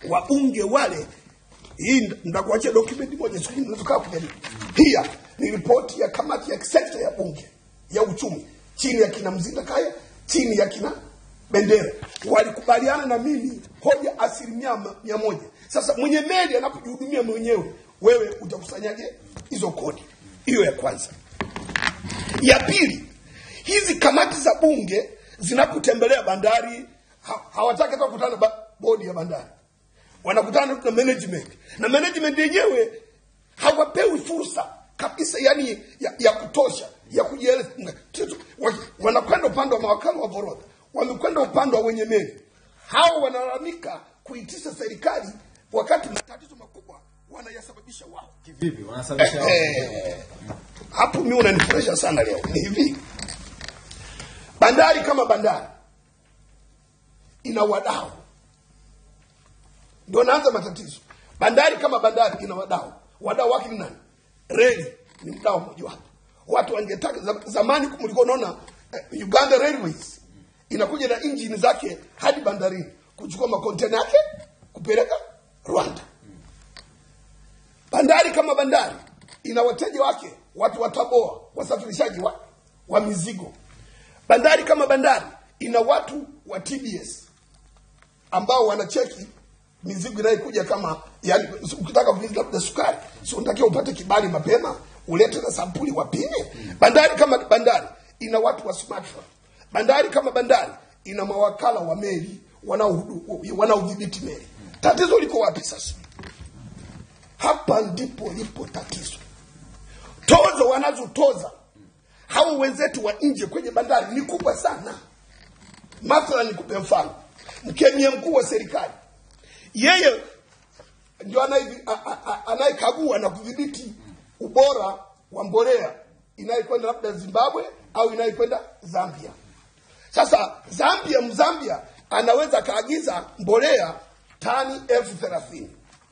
wabunge wale hii ndakuachia document moja siku nyingine tukaa kujadili. Pia ni ripoti ya kamati ya sekta ya bunge ya uchumi chini ya kina Mzinda Kaya, chini ya kina Bendera, walikubaliana na mimi hoja asilimia ma- mia moja. Sasa mwenye meli anapojihudumia mwenyewe, wewe utakusanyaje hizo kodi? Hiyo ya kwanza. Ya pili, hizi kamati za bunge zinapotembelea bandari ha, hawataki hata kukutana na ba- bodi ya bandari, wanakutana na management, na management yenyewe hawapewi fursa kabisa, yani ya, ya kutosha ya kujieleza. Kitu- wa- Wanakwenda upande wa mawakala wa forodha, wamekwenda upande wa wenye meli. Hao wanalalamika kuitisha serikali wakati matatizo makubwa wanayasababisha wao. Kivipi? Wanasababisha Eh, hapo mi unanifurahisha sana leo. Ni hivi, bandari kama bandari ina wadau, ndio naanza matatizo. Bandari kama bandari ina wadau, wadau wake ni nani? Reli ni mdau mmojawapo. Watu wangetaka za- zamani, mlikuwa unaona eh, Uganda Railways inakuja na injini zake hadi bandarini kuchukua makontena yake kupeleka Rwanda. Bandari kama bandari ina wateja wake, watu wa Taboa, wasafirishaji wa, wa mizigo. Bandari kama bandari ina watu wa TBS ambao wanacheki mizigo inayokuja kama yani, ukitaka kuuza labda sukari, si unatakiwa upate kibali mapema, ulete na sampuli wapime. Bandari kama bandari ina watu wa SMATRA. Bandari kama bandari ina mawakala wa meli wanaohudu- wanaodhibiti meli. Tatizo liko wapi sasa? Hapa ndipo lipo tatizo. Tozo wanazotoza hao wenzetu wa nje kwenye bandari ni kubwa sana. Mathalan, nikupe mfano, mkemia mkuu wa serikali yeye ndio anaye- a- a- a- anayekagua na kudhibiti ubora wa mbolea inayokwenda labda Zimbabwe au inayokwenda Zambia. Sasa Zambia, Mzambia anaweza akaagiza mbolea tani elfu thelathini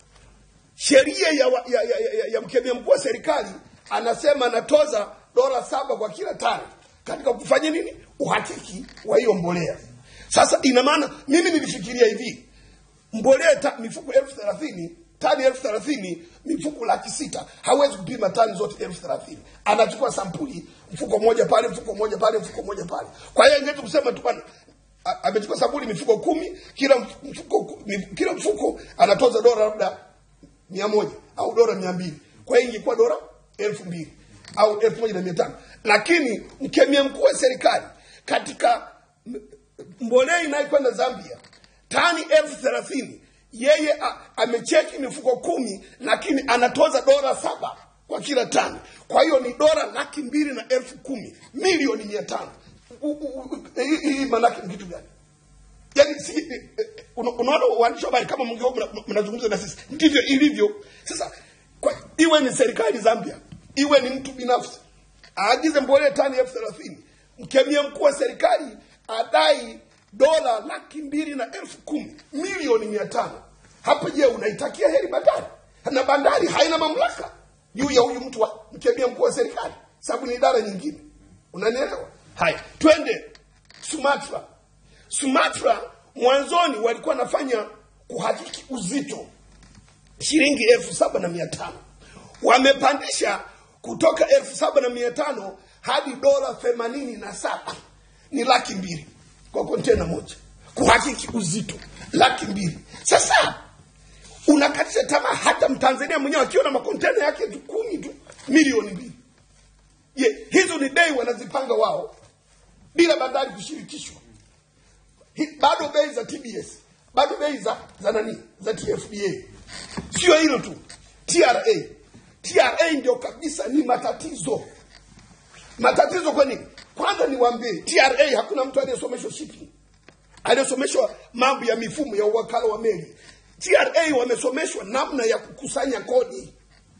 sheria ya, wa- ya, ya, ya, ya, ya mkemia mkuu wa serikali anasema anatoza dola saba kwa kila tani katika kufanya nini uhakiki wa hiyo mbolea sasa ina maana mimi nilifikiria hivi mbolea ta, mifuko elfu thelathini tani elfu thelathini mifuko laki sita hawezi kupima tani zote elfu thelathini anachukua sampuli mfuko mmoja pale mfuko mmoja pale mfuko mmoja pale kwa hiyo ingetu kusema tu bwana a- amechukua sampuli mifuko kumi kila mfuko, mi- kila mfuko anatoza dola labda mia moja au dola mia mbili kwa hiyo ingekuwa dola elfu mbili au elfu moja na mia tano lakini mkemia mkuu wa serikali katika m- mbolea inayokwenda zambia tani elfu thelathini yeye a- amecheki mifuko kumi lakini anatoza dola saba kwa kila tani kwa hiyo ni dola laki mbili na elfu kumi milioni mia tano U- u- u- hii hii maanake ni kitu gani yani si, eh, eh, una- unaona waandishi wa habari kama mngeo mna- mnazungumza na sisi ndivyo ilivyo sasa kwa, iwe ni serikali zambia iwe ni mtu binafsi aagize mbolea tani elfu thelathini mkemia mkuu wa serikali adai dola laki mbili na elfu kumi milioni mia tano hapo je unaitakia heri bandari na bandari haina mamlaka juu ya huyu mtu wa mkemia mkuu wa serikali sababu ni idara nyingine unanielewa haya twende sumatra Sumatra mwanzoni walikuwa wanafanya kuhakiki uzito shilingi elfu saba na mia tano wamepandisha kutoka elfu saba na mia tano hadi dola themanini na saba ni laki mbili kwa kontena moja kuhakiki uzito laki mbili sasa unakatisha tamaa hata mtanzania mwenyewe akiwa na makontena yake tu kumi tu milioni mbili je hizo ni bei wanazipanga wao bila bandari kushirikishwa Hi- bado bei za TBS bado bei za za nani za TFDA sio hilo tu TRA TRA ndio kabisa ni matatizo matatizo kwa nini kwanza niwaambie TRA hakuna mtu aliyesomeshwa shipping aliyesomeshwa mambo ya mifumo ya uwakala wa meli TRA wamesomeshwa namna ya kukusanya kodi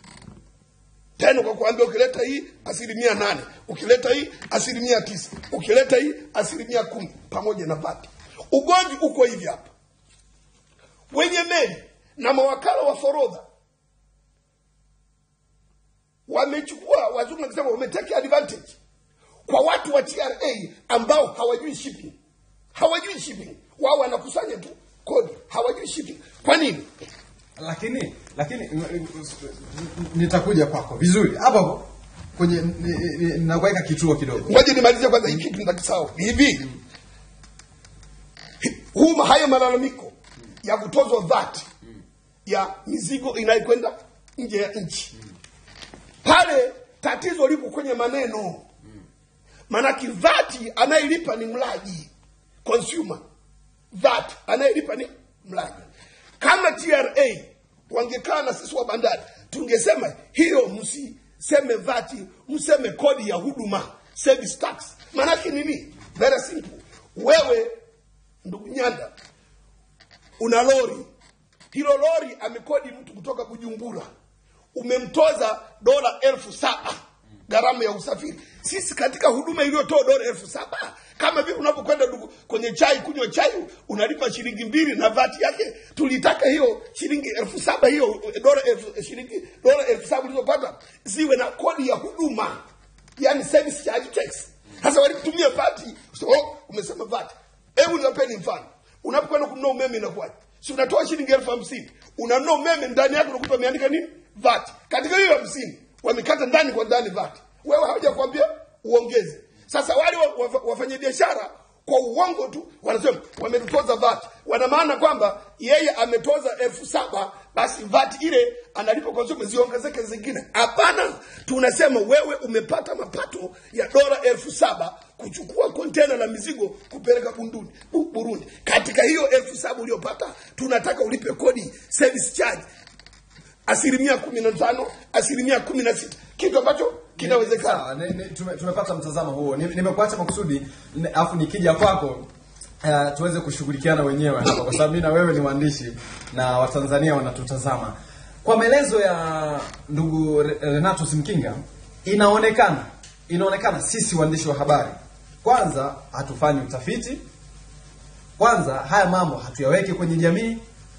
tena kwa kuambia ukileta hii asilimia nane ukileta hii asilimia tisa ukileta hii asilimia kumi pamoja na bati ugomvi uko hivi hapa wenye meli na mawakala wa forodha wamechukua wazungu nakisema wametake advantage kwa watu wa TRA ambao hawajui shipping hawajui shipping wao wanakusanya tu kodi hawajui shipping kwa nini lakini lakini n- n- nitakuja kwako vizuri hapo hapo kwenye ni- ni- nakuweka kituo kidogo ngoja nimalizie kwanza hiki kitu nitakisahau hivi huu hayo malalamiko ya kutozwa VAT ya mizigo inayokwenda nje ya nchi pale tatizo lipo kwenye maneno maanake VAT anayelipa ni mlaji consumer VAT anayelipa ni mlaji kama TRA wangekaa na sisi wa bandari tungesema hiyo msiseme VAT mseme kodi ya huduma service tax maanake nini very simple wewe ndugu nyanda una lori hilo lori amekodi mtu kutoka bujumbura umemtoza dola elfu saba gharama ya usafiri sisi katika huduma iliyotoa dola elfu saba kama vile unapokwenda dugu- kwenye chai kunywa chai unalipa shilingi mbili na vati yake tulitaka hiyo shilingi elfu saba hiyo dola elfu shilingi dola elfu saba ulizopata ziwe na kodi ya huduma yani service charge tax sasa walitumia vati so, oh, umesema vati hebu niwapeni mfano unapokwenda kununua umeme inakuwaje si unatoa shilingi elfu hamsini unanunua umeme ndani yake unakuta wameandika nini vat katika hiyo hamsini wamekata ndani kwa ndani vat wewe hawaja kuambia uongeze sasa wale wa- wa- wafanyabiashara kwa uongo tu wanasema wametutoza vat wana maana kwamba yeye ametoza elfu saba basi vat ile analipa consumer ziongezeke zingine hapana tunasema wewe umepata mapato ya dola elfu saba kuchukua kontena la mizigo kupeleka bunduni Bu- burundi katika hiyo elfu saba uliopata tunataka ulipe kodi service charge asilimia kumi na tano asilimia kumi na sita kitu ambacho kinawezekana Sawa, ni- ni- tume- tumepata mtazamo huo Ni- nimekuacha makusudi ni- alafu nikija kwako uh, tuweze kushughulikiana wenyewe hapa kwa sababu mimi na wewe ni waandishi na watanzania wanatutazama kwa maelezo ya ndugu Re- renatus mkinga inaonekana inaonekana sisi waandishi wa habari kwanza hatufanyi utafiti kwanza haya mambo hatuyaweki kwenye jamii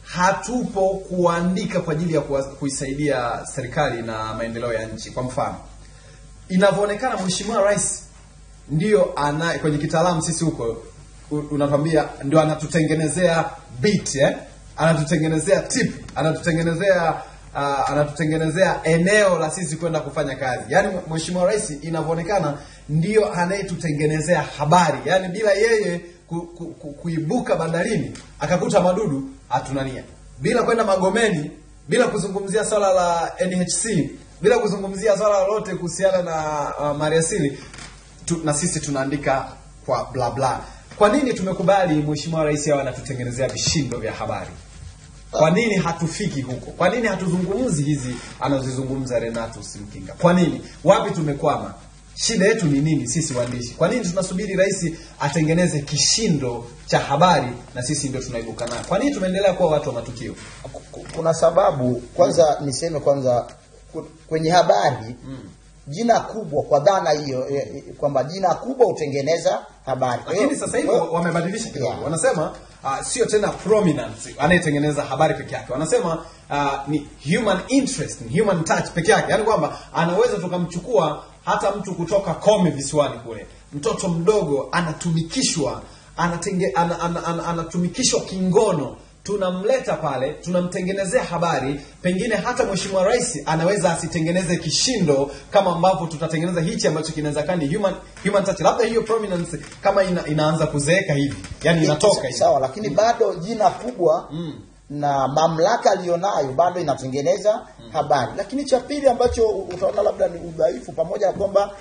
hatupo kuandika kwa ajili ya kuwa- kuisaidia serikali na maendeleo ya nchi kwa mfano inavyoonekana mheshimiwa rais ndio ana kwenye kitaalamu sisi huko u- unatwambia ndio anatutengenezea beat eh? anatutengenezea tip anatutengenezea uh, anatutengenezea eneo la sisi kwenda kufanya kazi yaani mheshimiwa rais inavyoonekana ndio anayetutengenezea habari yaani bila yeye ku, ku, ku, kuibuka bandarini akakuta madudu hatunania bila kwenda magomeni bila kuzungumzia swala la nhc bila kuzungumzia swala lolote kuhusiana na uh, maliasili tu, na sisi tunaandika kwa bla bla kwa nini tumekubali mheshimiwa rais awe anatutengenezea vishindo vya habari kwa nini hatufiki huko kwa nini hatuzungumzi hizi anazozizungumza renatus mkinga kwa nini wapi tumekwama shida yetu ni nini sisi waandishi kwa nini tunasubiri rais atengeneze kishindo cha habari na sisi ndio tunaibuka nayo kwa nini tumeendelea kuwa watu wa matukio Ku- kuna sababu kwanza niseme kwanza ku- kwenye habari jina kubwa kwa dhana hiyo eh, eh, kwamba jina kubwa hutengeneza habari Kwa hiyo- lakini sasa hivi kwa hiyo- wamebadilisha kidogo Yeah. wanasema uh, sio tena prominence anayetengeneza habari peke yake wanasema uh, ni human interest ni human touch peke yake yaani kwamba anaweza tukamchukua hata mtu kutoka kome visiwani kule mtoto mdogo anatumikishwa anatenge, ana, ana, ana, anatumikishwa kingono tunamleta pale tunamtengenezea habari pengine hata mheshimiwa rais anaweza asitengeneze kishindo kama ambavyo tutatengeneza hichi ambacho kinaweza kaa ni human, human touch labda hiyo prominence kama ina, inaanza kuzeeka hivi yani inatoka hivi sawa lakini bado jina kubwa na mamlaka aliyonayo bado inatengeneza habari lakini cha pili ambacho utaona labda ni udhaifu pamoja na kwamba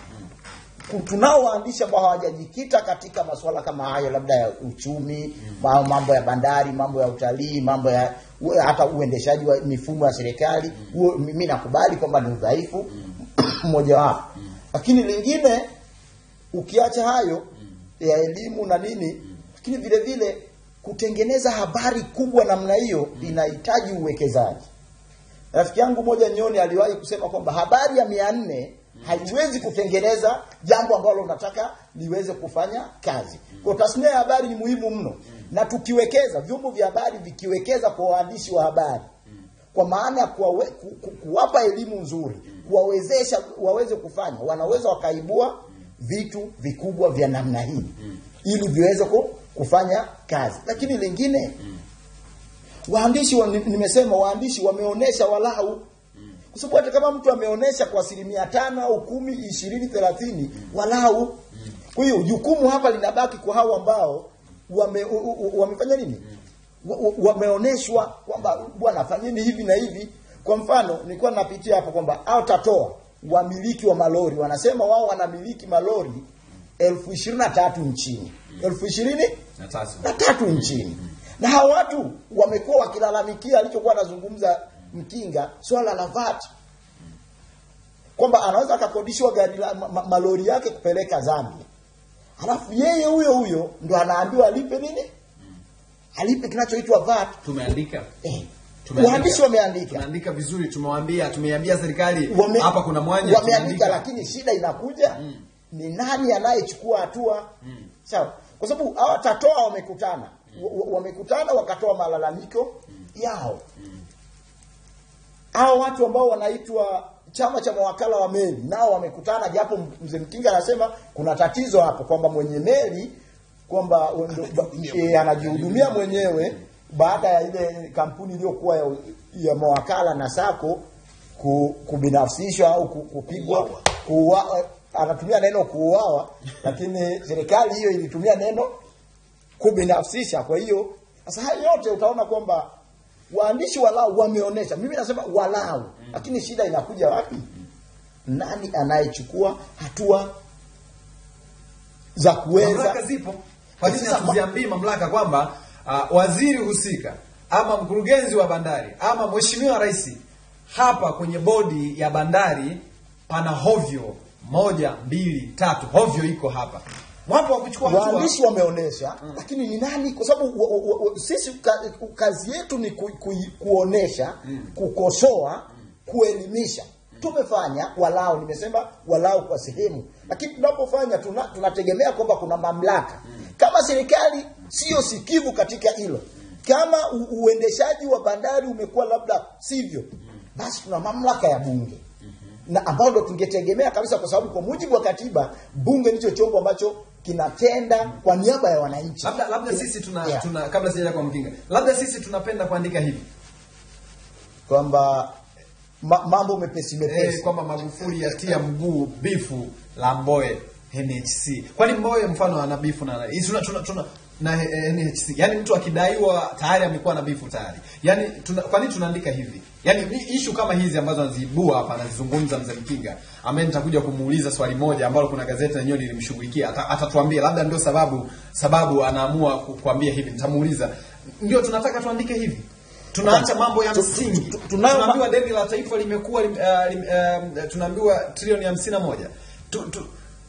ku- tunao waandishi ambao hawajajikita katika masuala kama hayo labda ya uchumi ma- mambo ya bandari mambo ya utalii mambo ya u- hata uendeshaji wa mifumo ya serikali huo mimi nakubali kwamba ni udhaifu mmojawapo lakini lingine ukiacha hayo ya elimu na nini lakini vile vile kutengeneza habari kubwa namna hiyo inahitaji uwekezaji rafiki yangu moja nyoni aliwahi kusema kwamba habari ya mia nne haiwezi kutengeneza jambo ambalo unataka liweze kufanya kazi kwa tasnia ya habari ni muhimu mno na tukiwekeza vyombo vya habari vikiwekeza kwa waandishi wa habari kwa maana ya kuwawe, ku, ku, kuwapa elimu nzuri kuwawezesha waweze kufanya wanaweza wakaibua vitu vikubwa vya namna hii ili viweze ku, kufanya kazi lakini lingine waandishi wa, ni- nimesema waandishi wameonesha walau kwa sababu hata kama mtu ameonesha kwa asilimia tano au kumi ishirini thelathini walau kwa hiyo jukumu hapa linabaki kwa hao ambao wame, u- u- u- wamefanya nini Wa- wa- wameoneshwa kwamba bwana fanyeni hivi na hivi kwa mfano nilikuwa napitia hapo kwamba au tatoa wamiliki wa malori wanasema wao wanamiliki malori elfu ishirini na tatu nchini elfu ishirini na tatu na tatu nchini na hawa watu wamekuwa wakilalamikia alichokuwa anazungumza mkinga swala la VAT kwamba anaweza akakodishwa gari la ma, ma, malori yake kupeleka Zambia alafu yeye huyo huyo ndo anaambiwa alipe nini alipe kinachoitwa VAT tumeandika eh. Tumeandika. waandishi wameandika tumeandika vizuri tumewaambia tumeiambia serikali Wame- hapa kuna mwanya wameandika tumeandika. lakini shida inakuja ni nani anayechukua hatua sawa kwa sababu hawa tatoa wamekutana Wa- wa- wamekutana wakatoa malalamiko yao hao watu ambao wanaitwa chama cha mawakala wa meli nao wamekutana japo mzee mkinga anasema kuna tatizo hapo kwamba mwenye meli kwamba ndo- ba- eh, anajihudumia mwenyewe baada ya ile kampuni iliyokuwa ya, ya mawakala na sako ku, kubinafsishwa au ku- kupigwa kuua, anatumia neno kuuawa lakini serikali hiyo ilitumia neno kubinafsisha kwa hiyo sasa hayo yote utaona kwamba waandishi walau wameonesha mimi nasema walau lakini shida inakuja wapi nani anayechukua hatua za kuweza mamlaka zipo kwa nini Sasa, hatuziambii mamlaka kwamba uh, waziri husika ama mkurugenzi wa bandari ama mheshimiwa rais hapa kwenye bodi ya bandari pana hovyo moja mbili tatu hovyo iko hapa wapo wa kuchukua hatua waandishi wameonesha lakini ni nani kwa sababu wa- wa- wa- sisi ka, kazi yetu ni ku, ku, kuonesha kukosoa kuelimisha tumefanya walau nimesema walau kwa sehemu lakini tunapofanya tuna, tunategemea kwamba kuna mamlaka kama serikali sio sikivu katika hilo kama u, uendeshaji wa bandari umekuwa labda sivyo basi tuna mamlaka ya bunge na ambao ndo tungetegemea kabisa kwa sababu kwa mujibu wa katiba bunge ndicho chombo ambacho kinatenda kwa niaba ya wananchi labda labda sisi tuna, Yeah. tuna kabla sijaja kwa mkinga labda sisi tunapenda kuandika hivi kwamba ma, mambo mepesi eh, mepesi kwamba magufuli yatia mguu bifu la mboe nhc kwani mboe mfano ana bifu na hii tuna, tuna, tuna na eh, nhc yani mtu akidaiwa tayari amekuwa na bifu tayari yani tuna, kwa nini tunaandika hivi yani ni ishu kama hizi ambazo anaziibua hapa anazizungumza mzee mkinga ambaye nitakuja kumuuliza swali moja ambalo kuna gazeti lenyewe lilimshughulikia Ata- atatuambia labda ndio sababu sababu anaamua ku- kuambia hivi nitamuuliza ndio tunataka tuandike hivi tunaacha mambo ya Tu- tu- msingi tu- tunayo ma- tunaambiwa deni la taifa limekuwa lim, uh, lim, uh, tunaambiwa trilioni hamsini na moja tu, tu,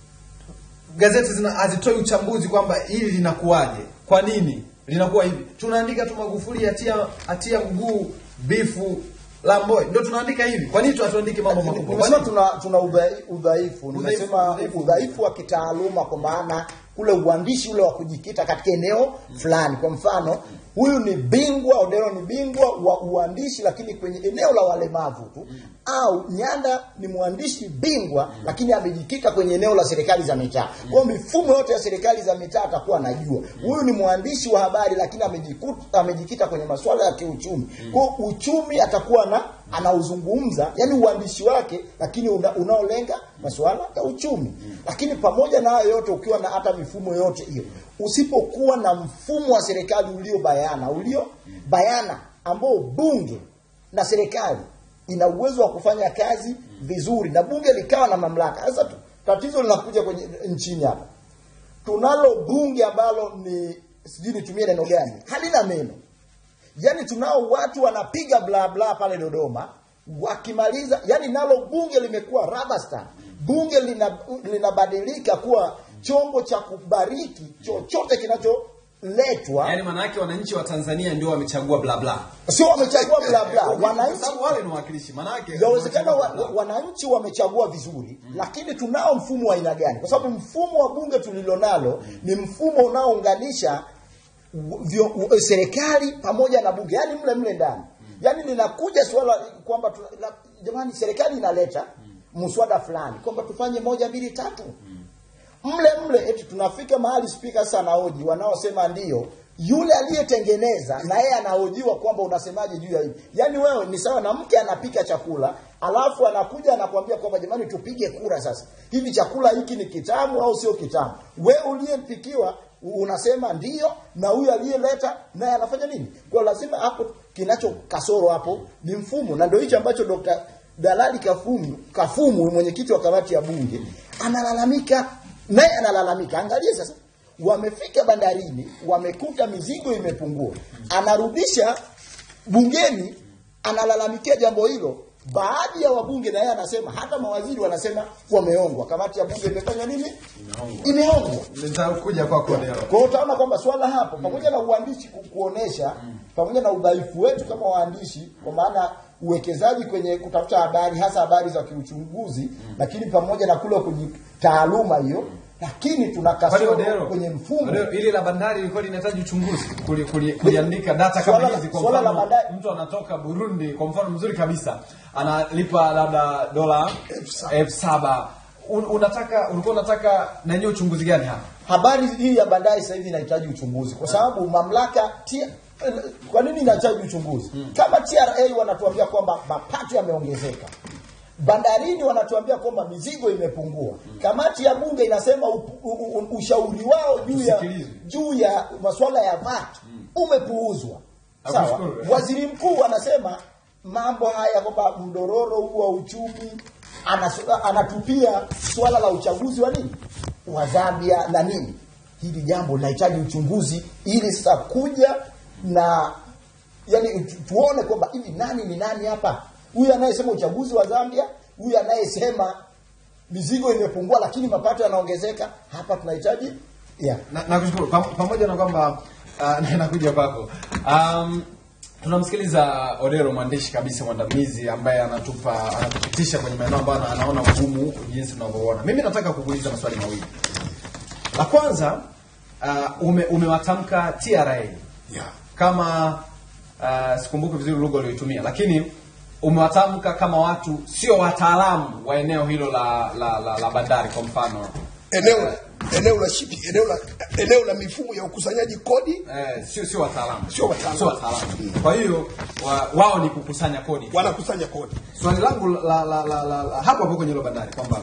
gazeti zina hazitoi uchambuzi kwamba hili linakuwaje kwa nini linakuwa hivi tunaandika tu magufuli atia atia mguu bifu la mboe ndio tunaandika hivi kwa nini tu hatuandiki mambo makubwa Kwa nimesema nini? tuna tuna udhai- udhaifu nimesema udhaifu. udhaifu wa kitaaluma kwa maana ule uandishi ule wa kujikita katika eneo fulani kwa mfano huyu ni bingwa Odero ni bingwa wa uandishi lakini kwenye eneo la walemavu tu au Nyanda ni mwandishi bingwa lakini amejikita kwenye eneo la serikali za mitaa kwa hiyo mifumo yote ya serikali za mitaa atakuwa anajua huyu ni mwandishi wa habari lakini amejikuta amejikita kwenye masuala ya kiuchumi kwa hiyo uchumi atakuwa na anauzungumza yani uandishi wake lakini una, unaolenga masuala ya uchumi lakini pamoja na hayo yote ukiwa na hata mifumo yote hiyo usipokuwa na mfumo wa serikali ulio bayana ulio bayana ambao bunge na serikali ina uwezo wa kufanya kazi vizuri na bunge likawa na mamlaka sasa tu, tatizo linakuja kwenye nchini hapa tunalo bunge ambalo ni sijui nitumie neno gani halina meno yani tunao watu wanapiga bla bla pale Dodoma wakimaliza yani nalo bunge limekuwa rubber stamp bunge lina- linabadilika kuwa chombo cha kubariki chochote kinacholetwa yaani maana yake wananchi wa Tanzania ndio wamechagua bla bla sio wamechagua bla bla Kwa wananchi sababu wale ni wawakilishi maana yake Yawezekana wa, wamechagua bla wa- bla. wananchi wamechagua vizuri lakini tunao mfumo wa aina gani? Kwa sababu mfumo wa bunge tulilonalo ni mfumo unaounganisha u- vyo- u- serikali pamoja na bunge, yani mle mle ndani. Yani linakuja swala kwamba tuna- la- jamani, serikali inaleta mswada fulani kwamba tufanye moja mbili tatu mle mle eti tunafika mahali spika sana hoji wanaosema ndio yule aliyetengeneza na yeye anahojiwa kwamba unasemaje juu ya hili yaani wewe ni sawa na mke anapika chakula alafu anakuja anakuambia kwamba jamani tupige kura sasa hivi chakula hiki ni kitamu au sio kitamu we uliyempikiwa unasema ndio na huyu aliyeleta naye anafanya nini kwa lazima hapo kinacho kasoro hapo ni mfumo na ndio hicho ambacho Dr. Dalali Kafumu Kafumu mwenyekiti wa kamati ya bunge analalamika naye analalamika angalia sasa wamefika bandarini wamekuta mizigo imepungua anarudisha bungeni analalamikia jambo hilo baadhi ya wabunge na yeye anasema hata mawaziri wanasema wameongwa kamati ya bunge imefanya nini imeongwa nitakuja kwako leo kwa hiyo utaona kwamba swala hapo pamoja na uandishi ku- kuonesha pamoja na udhaifu wetu kama waandishi kwa maana uwekezaji kwenye kutafuta habari hasa habari za kiuchunguzi lakini pamoja na kule kwenye taaluma hiyo lakini tuna Kwani kasoro Odero, kwenye mfumo Odero, ili la bandari ilikuwa linahitaji uchunguzi kuli- kuli- kuliandika data kama Swala la- hizi kwa swala la mfano bandari- mtu anatoka Burundi kwa mfano mzuri kabisa analipa labda dola Elfu saba. elfu saba Un- unataka ulikuwa unataka na yenyewe uchunguzi gani hapa habari hii ya bandari sasa hivi inahitaji uchunguzi kwa sababu mamlaka T- kwa nini inahitaji uchunguzi kama TRA wanatuambia kwamba mapato yameongezeka bandarini wanatuambia kwamba mizigo imepungua kamati ya bunge inasema u, u, u, ushauri wao juu ya Usikilizwe. juu ya masuala ya VAT umepuuzwa sawa Nakushukuru. waziri mkuu anasema mambo haya kwamba mdororo huu wa uchumi anas- anatupia swala la uchaguzi wa nini wa Zambia na nini hili jambo linahitaji uchunguzi ili sasa kuja na yani tu- tuone kwamba hivi nani ni nani hapa huyu anayesema uchaguzi wa Zambia huyu anayesema mizigo imepungua lakini mapato yanaongezeka hapa tunahitaji yeah. na, nakushukuru Pam- pamoja na kwamba uh, nakuja kwako um, tunamsikiliza Odero mwandishi kabisa mwandamizi ambaye anatupa anatupitisha kwenye maeneo ambayo ana- anaona ugumu jinsi tunavyoona mimi nataka kukuuliza maswali mawili la kwanza uh, ume, umewatamka TRA yeah. kama uh, sikumbuki vizuri lugha ulioitumia lakini umewatamka kama watu sio wataalamu wa eneo hilo la, la, la, la bandari kwa mfano eneo eneo la shipi eneo la eneo la mifumo ya ukusanyaji kodi Eh, sio sio wataalamu Sio wataalamu. Sio wataalamu. kwa hiyo wa, wao ni kukusanya kodi tu. wanakusanya kodi swali langu la, la, la, la, la hapo hapo kwenye hilo bandari kwamba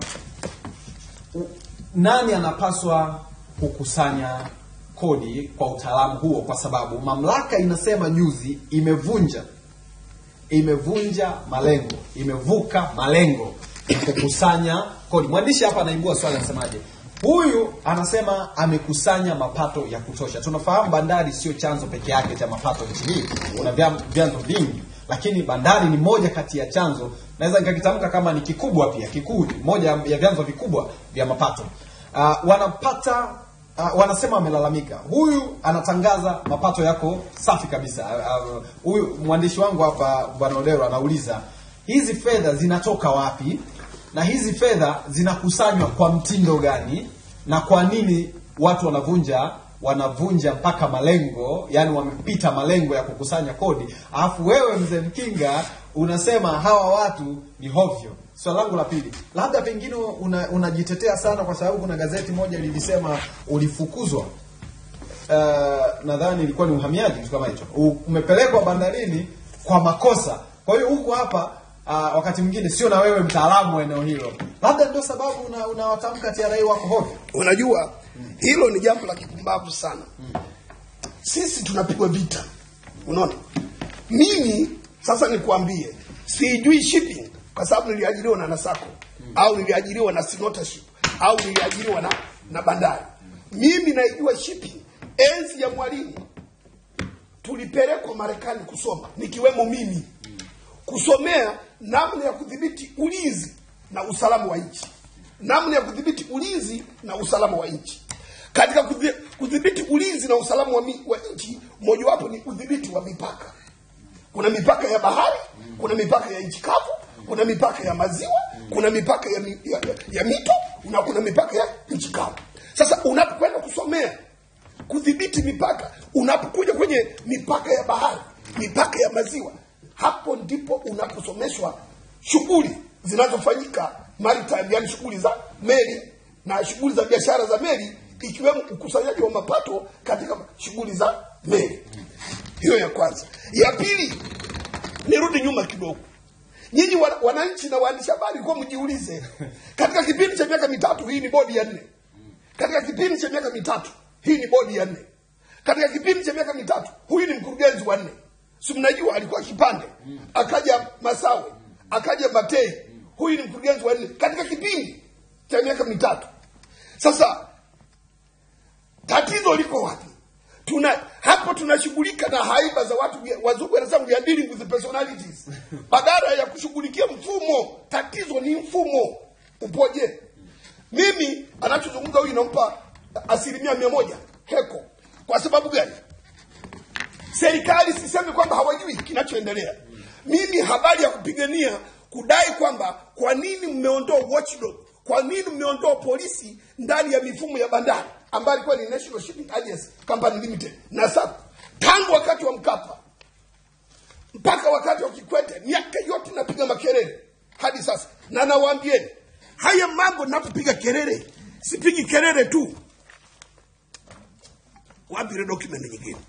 u- nani anapaswa kukusanya kodi kwa utaalamu huo kwa sababu mamlaka inasema juzi imevunja imevunja malengo imevuka malengo ya kukusanya kodi mwandishi hapa anaibua swali anasemaje huyu anasema amekusanya mapato ya kutosha tunafahamu bandari sio chanzo peke yake cha mapato nchi hii kuna vya- vyanzo vingi lakini bandari ni moja kati ya chanzo naweza nikakitamka kama ni kikubwa pia kikuu moja ya vyanzo vikubwa vya mapato uh, wanapata uh, wanasema amelalamika huyu anatangaza mapato yako safi kabisa Ah, ah, huyu mwandishi wangu hapa bwana odero anauliza hizi fedha zinatoka wapi na hizi fedha zinakusanywa kwa mtindo gani na kwa nini watu wanavunja wanavunja mpaka malengo yani wamepita malengo ya kukusanya kodi alafu wewe mzee mkinga unasema hawa watu ni hovyo swali langu la pili labda pengine una- unajitetea sana kwa sababu kuna gazeti moja lilisema ulifukuzwa uh, nadhani ilikuwa ni uhamiaji kitu kama hicho U- umepelekwa bandarini kwa makosa kwa hiyo huku hapa uh, wakati mwingine sio na wewe mtaalamu wa eneo hilo labda ndio sababu una- unawatamka TRA wako hovyo unajua hilo ni jambo la kipumbavu sana sisi tunapigwa vita unaona mimi sasa nikwambie sijui shipping kwa sababu niliajiriwa na nasako au niliajiriwa na sinotership au niliajiriwa na, na bandari mimi naijua shipping enzi ya mwalimu tulipelekwa marekani kusoma nikiwemo mimi kusomea namna ya kudhibiti ulinzi na usalama wa nchi namna ya kudhibiti ulinzi na usalama wa nchi katika kudhi- kudhibiti ulinzi na usalama wa, mi- wa nchi mojawapo ni udhibiti wa mipaka kuna mipaka ya bahari kuna mipaka ya nchi kavu kuna mipaka ya maziwa kuna mipaka ya, mi- ya, ya, ya mito na kuna mipaka ya nchi kavu sasa unapokwenda kusomea kudhibiti mipaka unapokuja kwenye mipaka ya bahari mipaka ya maziwa hapo ndipo unaposomeshwa shughuli zinazofanyika maritime yani shughuli za meli na shughuli za biashara za meli ikiwemo ukusanyaji wa mapato katika shughuli za meli. Hiyo ya kwanza. Ya pili, nirudi nyuma kidogo. Nyinyi wana- wananchi na waandishi habari, kwa mjiulize, katika kipindi cha miaka mitatu, hii ni bodi ya nne. Katika kipindi cha miaka mitatu, hii ni bodi ya nne. Katika kipindi cha miaka mitatu, huyu ni mkurugenzi wa nne. Si mnajua alikuwa Kipande, akaja Masawe, akaja Matei, huyu ni mkurugenzi wa nne katika kipindi cha miaka mitatu. Sasa tatizo liko wapi? Tuna hapo tunashughulika na haiba za watu, wazungu wanasema we are dealing with the personalities, badala ya kushughulikia mfumo. Tatizo ni mfumo upoje. Mimi anachozungumza huyu nampa asilimia mia moja heko. Kwa sababu gani? Serikali sisemi kwamba hawajui kinachoendelea. Mimi habari ya kupigania kudai kwamba kwa nini mmeondoa watchdog, kwa nini mmeondoa polisi ndani ya mifumo ya bandari ambayo ilikuwa ni National Shipping Alliance Company Limited na SACCO tangu wakati wa Mkapa mpaka wakati wa Kikwete, miaka yote napiga makelele hadi sasa, na nawaambieni haya mambo napopiga kelele, sipigi kelele tu. Wapi ile document nyingine?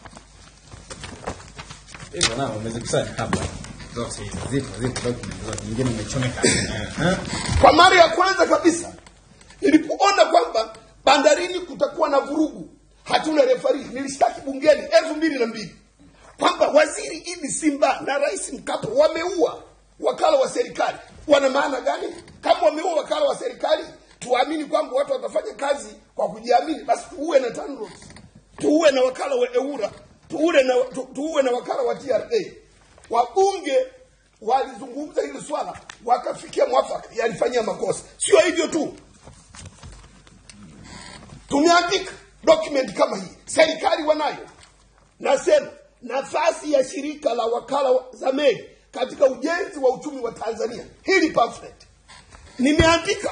Hivyo nao umezikusanya hapa. Zote hizo zipo zipo document zote. Nyingine umechomeka. Eh. Kwa mara ya kwanza kabisa nilipoona kwamba bandarini kutakuwa na vurugu, hatuna refari, nilishtaki bungeni elfu mbili na mbili kwamba waziri Idi Simba na rais Mkapa wameua wakala wa serikali. Wana maana gani? Kama wameua wakala wa serikali, tuamini kwamba watu watafanya kazi kwa kujiamini, basi tuue na TANROADS, tuue na wakala wa EWURA, tuue na, tu, tuue na wakala wa TRA. Wabunge walizungumza hili swala wakafikia mwafaka, yalifanyia makosa. Sio hivyo tu, tumeandika document kama hii, serikali wanayo. Nasema nafasi ya shirika la wakala wa- za meli katika ujenzi wa uchumi wa Tanzania, hili pamphlet nimeandika.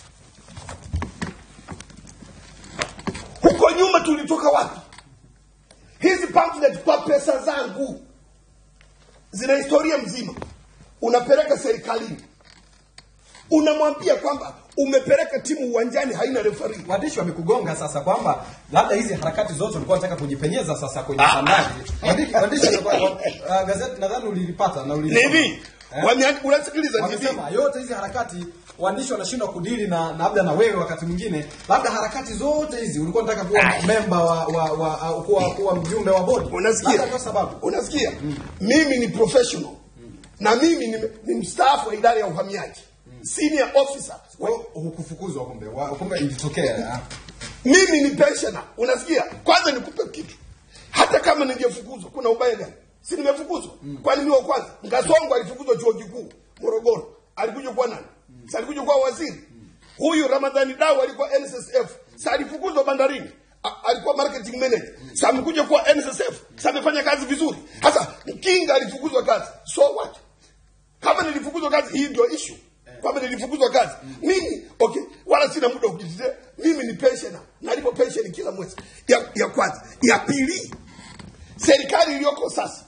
Huko nyuma tulitoka wapi? Hizi pamphlet kwa pesa zangu zina historia mzima. Unapeleka serikalini, unamwambia kwamba umepeleka timu uwanjani haina refari. Waandishi wamekugonga sasa kwamba labda hizi harakati zote ulikuwa unataka kujipenyeza sasa kwenye Ah. bandari. Waandishi waandishi walikuwa- wa- uh, gazeti nadhani ulilipata na Ni ulilisoma. hivi Eh? wameandi- unasikiliza ni hivi Wamesema yote hizi harakati waandishi wanashindwa kudili na na labda na wewe wakati mwingine labda harakati zote hizi ulikuwa unataka kuwa memba wa, wa, wa, au kuwa, kuwa mjumbe wa bodi unasikia Labda ndio sababu unasikia mimi ni professional na mimi ni, ni mstaafu wa idara ya uhamiaji senior officer Kwa hiyo hukufukuzwa kumbe wa- kumbe ilitokea ah. mimi ni pensioner unasikia kwanza nikupe kitu hata kama ningefukuzwa kuna ubaya gani si nimefukuzwa kwani mimi wa kwanza ngasongo alifukuzwa chuo kikuu morogoro alikuja kuwa nani si alikuja kuwa waziri huyu ramadhani dau alikuwa nssf si alifukuzwa bandarini A- alikuwa marketing manager si amekuja kuwa nssf si amefanya kazi vizuri sasa mkinga alifukuzwa kazi so what kama nilifukuzwa kazi hii ndio issue kwamba nilifukuzwa kazi mimi okay wala sina muda wa kujitetea mimi ni pensioner nalipo pension kila mwezi ya, ya kwanza ya pili serikali iliyoko sasa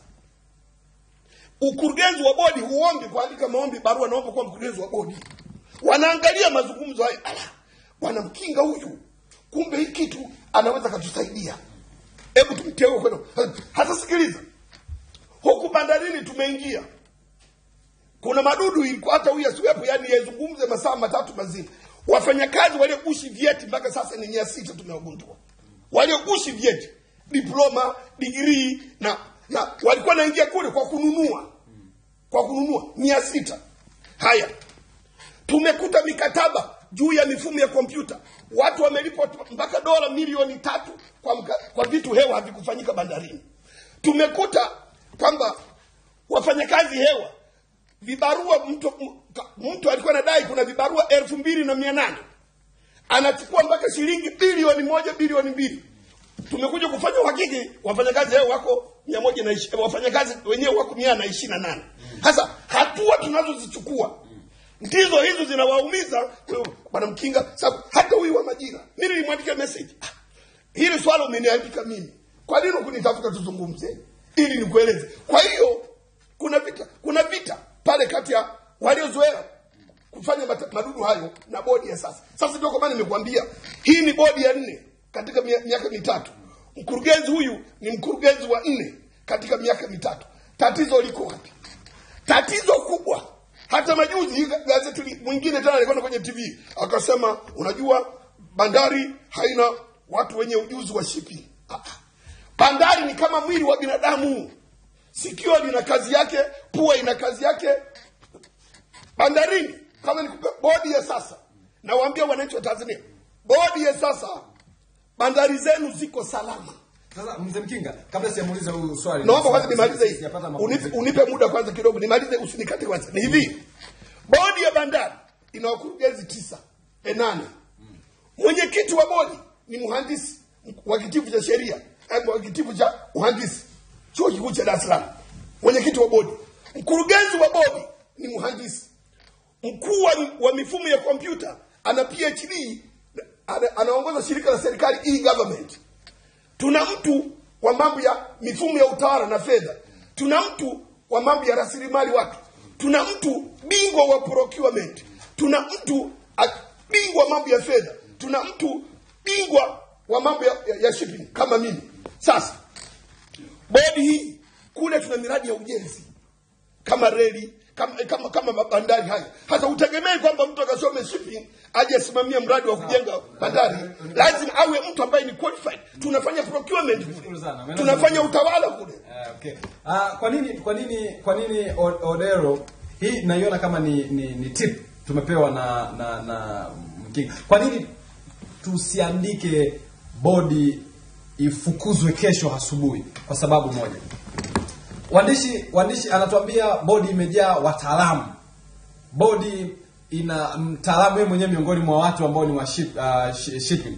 ukurugenzi wa bodi huombi kuandika maombi barua naomba kuwa mkurugenzi wa bodi wanaangalia mazungumzo hayo ala bwana mkinga huyu kumbe hii kitu anaweza katusaidia hebu tumteue kwenda hata sikiliza huku bandarini tumeingia kuna madudu ilikuwa hata huyu asiwepo, yani yazungumze masaa matatu mazima. Wafanyakazi waliogushi vyeti mpaka sasa ni mia sita tumewagundua, waliogushi vyeti, diploma, digrii na na walikuwa naingia kule kwa kununua, kwa kununua mia sita. Haya, tumekuta mikataba juu ya mifumo ya kompyuta, watu wamelipwa mpaka dola milioni tatu kwa, mka, kwa vitu hewa havikufanyika bandarini. Tumekuta kwamba wafanyakazi hewa vibarua mtu, mtu alikuwa anadai kuna vibarua elfu mbili na mia nane anachukua mpaka shilingi bilioni moja bilioni mbili tumekuja kufanya uhakiki wafanyakazi hao wako mia moja na ishi- wafanyakazi wenyewe wako mia na ishirini na nane sasa hatua tunazozichukua ndizo hizo zinawaumiza wewe, bwana mkinga sababu hata huyu wa majira mimi nilimwandikia message ah, hili swala umeniandika mimi kwa nini kunitafuta tuzungumze ili nikueleze kwa hiyo kuna vita kuna vita pale kati ya waliozoea kufanya mata- madudu hayo na bodi ya sasa sasa ndio kwa maana nimekuambia hii ni bodi ya nne katika mia- miaka mitatu mkurugenzi huyu ni mkurugenzi wa nne katika miaka mitatu tatizo liko wapi tatizo kubwa hata majuzi hii gazeti li- mwingine tena alikwenda kwenye tv akasema unajua bandari haina watu wenye ujuzi wa shipping Ah, ah. bandari ni kama mwili wa binadamu sikio lina kazi yake pua ina kazi yake bandarini kama nikupe bodi ya sasa nawaambia wananchi wa tanzania bodi ya sasa bandari zenu ziko salama Sasa mzee Mkinga, kabla sijamuuliza huyu swali, naomba kwanza nimalize hii Sijapata unipe, mapumziko. unipe muda kwanza kidogo nimalize usinikate kwanza ni hivi bodi ya bandari ina wakurugenzi tisa e nane mwenyekiti wa bodi ni mhandisi wa kitivo cha sheria eh, wa kitivo cha uhandisi chuo kikuu cha dar es salaam mwenyekiti wa bodi mkurugenzi wa bodi ni mhandisi mkuu wa, wa mifumo ya kompyuta ana phd ana, anaongoza shirika la serikali e-government tuna mtu wa mambo ya mifumo ya utawala na fedha tuna mtu wa mambo ya rasilimali watu tuna mtu bingwa wa procurement tuna mtu a- bingwa wa mambo ya fedha tuna mtu bingwa wa mambo ya, ya, ya shipping kama mimi sasa bodi hii kule tuna miradi ya ujenzi kama reli kama, kama, kama mabandari haya hata utegemei kwamba mtu akasome shipping aje asimamie mradi wa kujenga bandari lazima awe mtu ambaye ni qualified tunafanya procurement kule sana. tunafanya utawala kule Eh, okay. Ah, kwa nini kwa nini kwa nini O- Odero hii naiona kama ni, ni, ni tip tumepewa na na na Mkinga. Kwa nini tusiandike bodi ifukuzwe kesho asubuhi kwa sababu moja. Waandishi waandishi anatuambia bodi imejaa wataalamu. Bodi ina mtaalamu yeye mwenyewe miongoni mwa watu ambao ni wa ship, uh, shi- shipping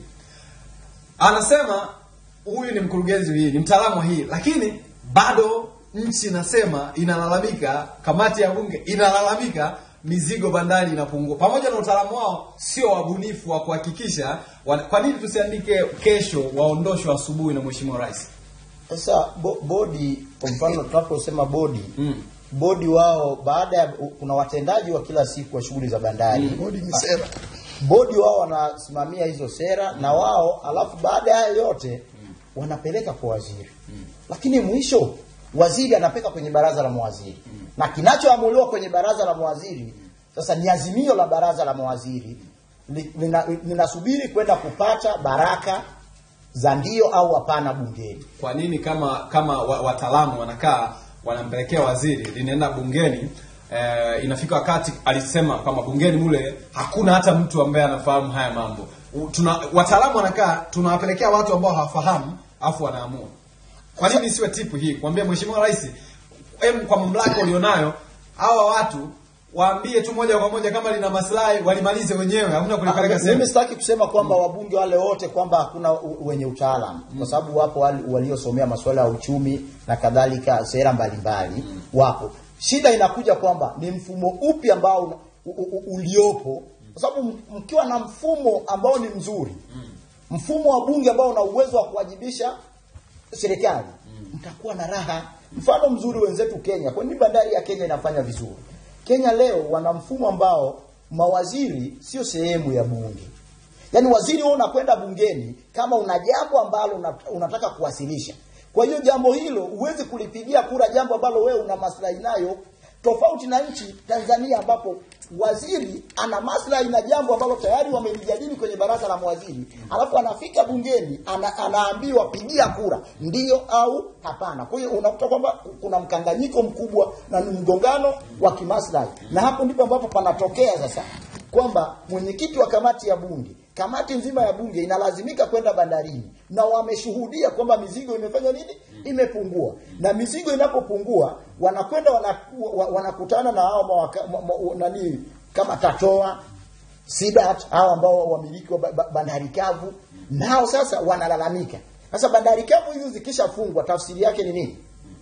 anasema huyu ni mkurugenzi hii ni mtaalamu wa hii lakini bado nchi inasema inalalamika kamati ya bunge inalalamika mizigo bandari inapungua pamoja na utaalamu wao sio wabunifu wa kuhakikisha wana- kwa nini tusiandike kesho waondoshwe asubuhi na mheshimiwa rais Sasa bo, bodi kwa mfano tunaposema bodi Mm. bodi wao baada ya kuna watendaji wa kila siku wa shughuli za bandari bodi ni sera bodi wao wanasimamia hizo sera na wao alafu baada ya hayo yote wanapeleka kwa waziri lakini mwisho waziri anapeka kwenye baraza la mawaziri na kinachoamuliwa kwenye baraza la mawaziri sasa ni azimio la baraza la mawaziri li- lina- linasubiri kwenda kupata baraka za ndio au hapana bungeni kwa nini kama kama wa- wataalamu wanakaa wanampelekea waziri linaenda bungeni eh, inafika wakati alisema kwamba bungeni mule hakuna hata mtu ambaye anafahamu haya mambo U- tuna wataalamu wanakaa tunawapelekea watu ambao hawafahamu afu wanaamua kwa nini isiwe tipu hii kuambia mheshimiwa rais em kwa mamlaka ulionayo hawa watu waambie tu moja kwa moja kama lina maslahi walimalize wenyewe hamna kulipeleka Ah, sehemu mimi sitaki kusema kwamba wabunge wale wote kwamba hakuna u- wenye utaalamu kwa sababu wapo wale waliosomea masuala ya uchumi na kadhalika sera mbalimbali wapo shida inakuja kwamba ni mfumo upi ambao una- u, u, uliopo kwa sababu m- mkiwa na mfumo ambao ni mzuri mfumo wa bunge ambao una uwezo wa kuwajibisha serikali mtakuwa na raha mfano mzuri wenzetu Kenya kwa nini bandari ya Kenya inafanya vizuri Kenya leo wana mfumo ambao mawaziri sio sehemu ya bunge yaani waziri wewe unakwenda bungeni kama una jambo ambalo una- unataka kuwasilisha kwa hiyo jambo hilo huwezi kulipigia kura jambo ambalo wewe una maslahi nayo tofauti na nchi Tanzania ambapo waziri ana maslahi na jambo ambalo tayari wamelijadili kwenye baraza la mawaziri alafu anafika bungeni ana, anaambiwa pigia kura ndio au hapana kwa hiyo unakuta kwamba kuna mkanganyiko mkubwa na ni mgongano wa kimaslahi na hapo ndipo ambapo panatokea sasa kwamba mwenyekiti wa kamati ya bunge kamati nzima ya bunge inalazimika kwenda bandarini na wameshuhudia kwamba mizigo imefanya nini imepungua na mizigo inapopungua wanakwenda wanaku- wa- wanakutana na hao mawaka- ma- ma- nani kama tatoa sidat hao ambao wamiliki wa ba- ba- bandari kavu nao sasa wanalalamika sasa bandari kavu hizi zikishafungwa tafsiri yake ni nini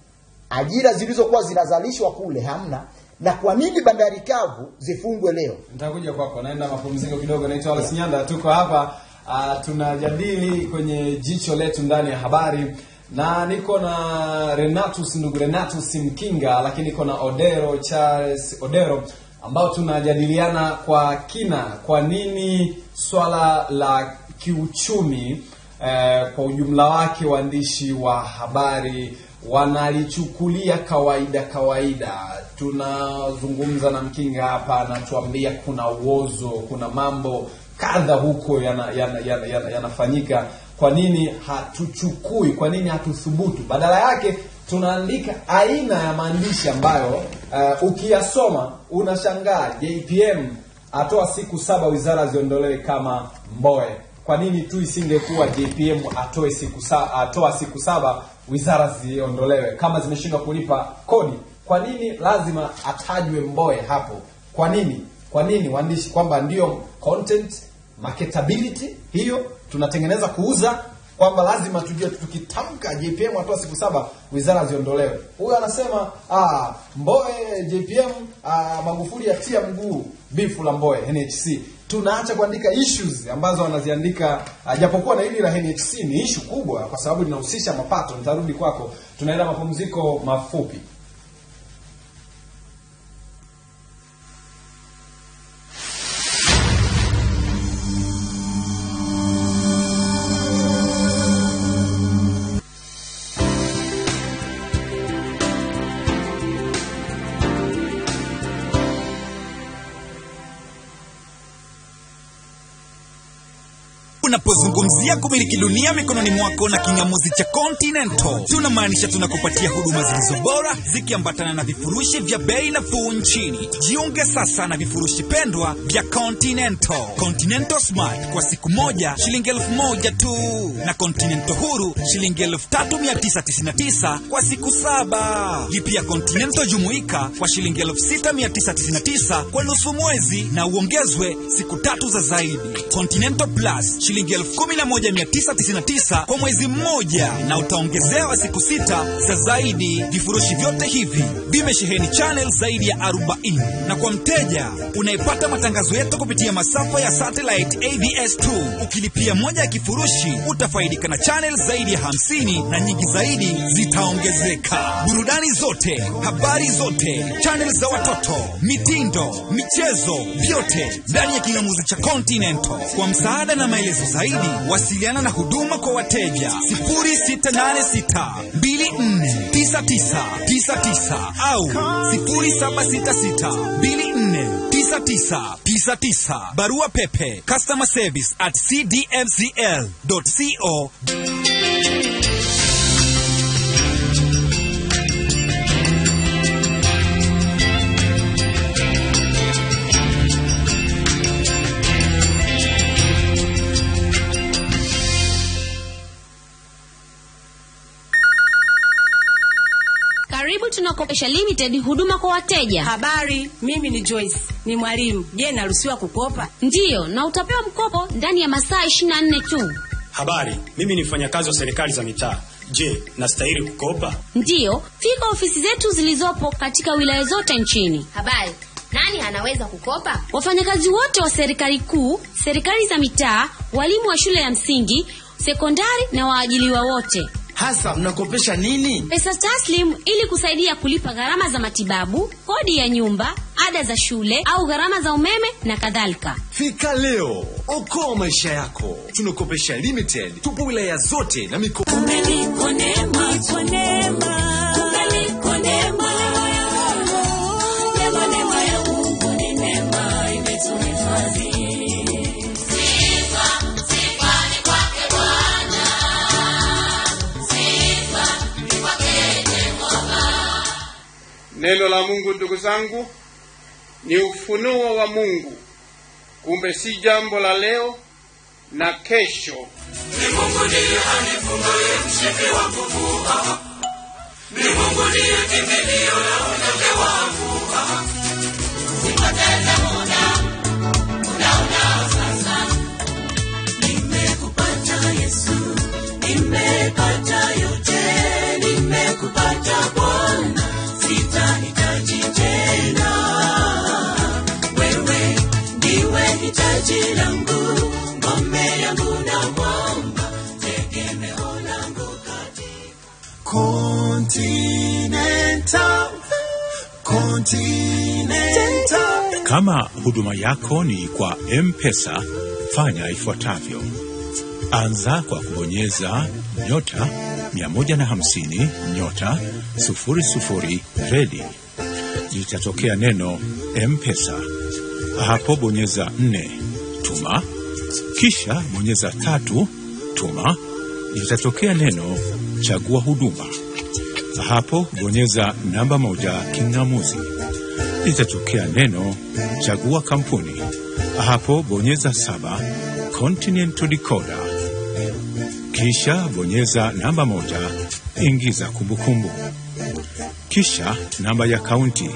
ajira zilizokuwa zinazalishwa kule hamna na kwa nini bandari kavu zifungwe leo nitakuja kwako naenda mapumziko kidogo naitwa Wallace Nyanda tuko hapa uh, tunajadili kwenye jicho letu ndani ya habari na niko na Renatus ndugu Renatus Mkinga lakini niko na Odero Charles Odero ambao tunajadiliana kwa kina kwa nini swala la kiuchumi eh, kwa ujumla wake waandishi wa habari wanalichukulia kawaida kawaida tunazungumza na mkinga hapa anatuambia kuna uozo kuna mambo kadha huko yanafanyika yana, yana, yana, yanafanyika. kwa nini hatuchukui kwa nini hatuthubutu badala yake tunaandika aina ya maandishi ambayo uh, ukiyasoma unashangaa jpm atoa siku saba wizara ziondolewe kama mboe kwa nini tu isingekuwa jpm atoe siku sa, atoa siku saba wizara ziondolewe kama zimeshindwa kulipa kodi kwa nini lazima atajwe mboe hapo kwa nini kwa nini waandishi kwamba ndio content marketability hiyo tunatengeneza kuuza kwamba lazima tujue tukitamka jpm atoa siku saba wizara ziondolewe huyo anasema ah, mboe jpm ah, magufuli yatia mguu bifu la mboe nhc tunaacha kuandika issues ambazo wanaziandika uh, japokuwa na hili la nhc ni ishu kubwa kwa sababu linahusisha mapato nitarudi kwako tunaenda mapumziko mafupi Unapozungumzia kumiliki dunia mikononi mwako na kingamuzi cha Continental, tunamaanisha tunakupatia huduma zilizo bora zikiambatana na vifurushi vya bei nafuu nchini. Jiunge sasa na vifurushi pendwa vya Continental. Continental Smart kwa siku moja shilingi elfu moja tu, na Continental Huru shilingi elfu tatu mia tisa tisini na tisa kwa siku saba. Lipia Continental Jumuika kwa shilingi elfu sita mia tisa tisini na tisa kwa nusu mwezi na uongezwe siku tatu za zaidi. Continental Plus shilingi elfu kumi na moja mia tisa tisini na tisa kwa mwezi mmoja na utaongezewa siku sita za zaidi. Vifurushi vyote hivi vimesheheni channel zaidi ya 40 na kwa mteja unayepata matangazo yetu kupitia masafa ya satellite AVS2 ukilipia moja ya kifurushi utafaidika na channel zaidi ya 50 na nyingi zaidi zitaongezeka. Burudani zote, habari zote, channel za watoto, mitindo, michezo, vyote ndani ya kingamuzi cha Continental. Kwa msaada na maelezo zaidi, wasiliana na huduma kwa wateja 0686 249999 au 0766 249999. Barua pepe customer service at cdmcl.co. Karibu tunakopesha limited huduma kwa wateja. Habari, mimi ni Joyce, ni mwalimu. Je, naruhusiwa kukopa? Ndiyo, na utapewa mkopo ndani ya masaa 24 tu. Habari, mimi ni mfanyakazi wa serikali za mitaa. Je, nastahili kukopa? Ndiyo, fika ofisi zetu zilizopo katika wilaya zote nchini. Habari, nani anaweza kukopa? Wafanyakazi wote wa serikali kuu, serikali za mitaa, walimu wa shule ya msingi, sekondari na waajiliwa wote. Hasa mnakopesha nini? Pesa taslim ili kusaidia kulipa gharama za matibabu, kodi ya nyumba, ada za shule au gharama za umeme na kadhalika. Fika leo, okoa maisha yako. Tunakopesha limited, tupo wilaya zote na mikoa. Neno la Mungu ndugu zangu ni ufunuo wa Mungu, kumbe si jambo la leo na kesho. Ni Mungu ndiye anifungaye mshipi wa nguvu. ah. Ni Mungu ndiye kimbilio la unyonge wangu. ah. Sipoteze muda, muda unao sasa. Nimekupata Yesu, nimepata yote, nimekupata Bwana, sitahitaji tena. Wewe ndiwe hitaji langu, ngome yangu na mwamba, tegemeo langu Continental, Continental, Kama huduma yako ni kwa M-Pesa, fanya ifuatavyo. Anza kwa kubonyeza nyota 150 nyota 00 redi. Litatokea neno M-Pesa. Hapo bonyeza 4 tuma, kisha bonyeza tatu tuma. Litatokea neno chagua huduma. Hapo bonyeza namba moja king'amuzi. Litatokea neno chagua kampuni. Hapo bonyeza saba Continental Decoder. Kisha bonyeza namba moja, ingiza kumbukumbu. Kisha namba ya kaunti,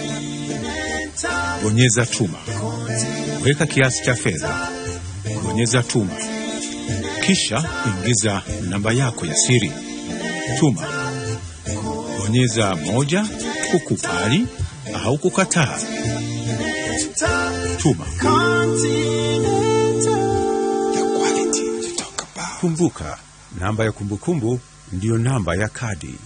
bonyeza tuma. Weka kiasi cha fedha, bonyeza tuma. Kisha ingiza namba yako ya siri, tuma. Bonyeza moja kukubali au kukataa. Tuma. Kumbuka, namba ya kumbukumbu ndiyo namba ya kadi.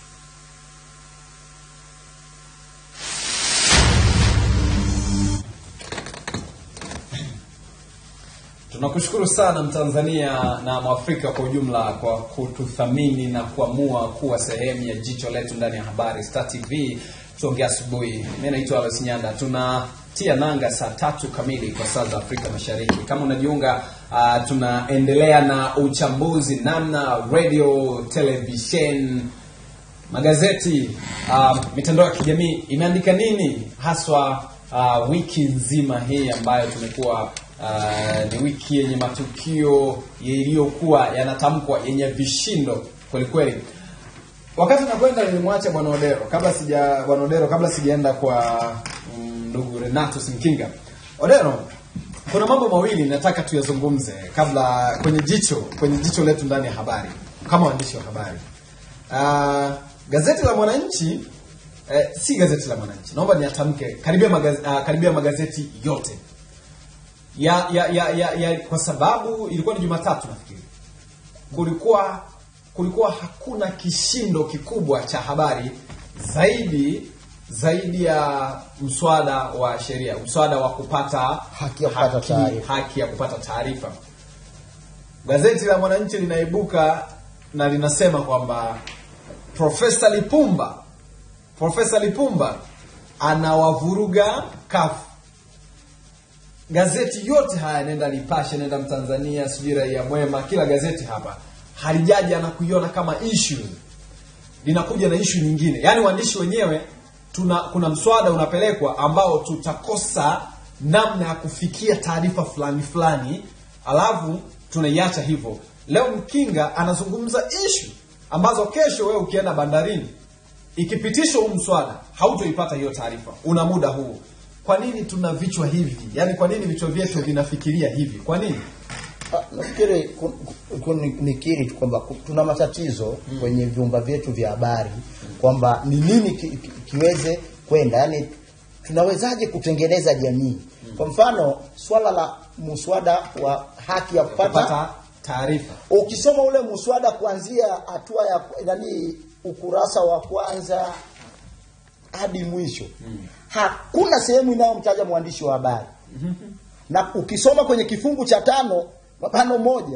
Tunakushukuru sana Mtanzania na Mwafrika kwa ujumla kwa kututhamini na kuamua kuwa sehemu ya jicho letu ndani ya habari Star TV. Tuongea asubuhi. Mimi naitwa Alois Nyanda. Tunatia nanga saa tatu kamili kwa saa za Afrika Mashariki. Kama unajiunga, uh, tunaendelea na uchambuzi namna radio, television, magazeti, uh, mitandao ya kijamii imeandika nini haswa uh, wiki nzima hii ambayo tumekuwa uh, ni wiki yenye matukio yaliyokuwa yanatamkwa yenye vishindo kwelikweli wakati nakwenda nilimwacha bwana odero kabla sija bwana odero kabla sijaenda kwa mm, ndugu renato sinkinga odero kuna mambo mawili nataka tuyazungumze kabla kwenye jicho kwenye jicho letu ndani ya habari kama waandishi wa habari uh, gazeti la mwananchi eh, si gazeti la mwananchi naomba niatamke karibia, magaz, uh, karibia magazeti yote ya, ya, ya, ya, ya kwa sababu ilikuwa ni jumatatu nafikiri kulikuwa kulikuwa hakuna kishindo kikubwa cha habari zaidi zaidi ya mswada wa sheria mswada wa kupata Haki ya kupata taarifa. haki ya kupata taarifa gazeti la mwananchi linaibuka na linasema kwamba profesa lipumba profesa lipumba anawavuruga kafu gazeti yote haya nenda nipashe nenda mtanzania sijui raia mwema kila gazeti hapa halijaja na kuiona kama issue linakuja na issue nyingine yaani waandishi wenyewe tuna kuna mswada unapelekwa ambao tutakosa namna ya kufikia taarifa fulani fulani alafu tunaiacha hivyo leo mkinga anazungumza issue ambazo kesho wewe ukienda bandarini ikipitishwa huu mswada hautoipata hiyo taarifa una muda huu kwa nini tuna vichwa hivi yaani kwa nini vichwa vyetu vinafikiria hivi kwa nini Ah, nafikiri ku- ku- ni- nikiri tu kwamba ku- tuna matatizo kwenye vyumba vyetu vya habari kwamba ni nini ki, ki, kiweze kwenda yani tunawezaje kutengeneza jamii kwa mfano swala la muswada wa haki ya kupata kupata taarifa ukisoma ule muswada kuanzia hatua ya nani ukurasa wa kwanza hadi mwisho hakuna sehemu inayomtaja mwandishi wa habari na ukisoma kwenye kifungu cha tano mapano moja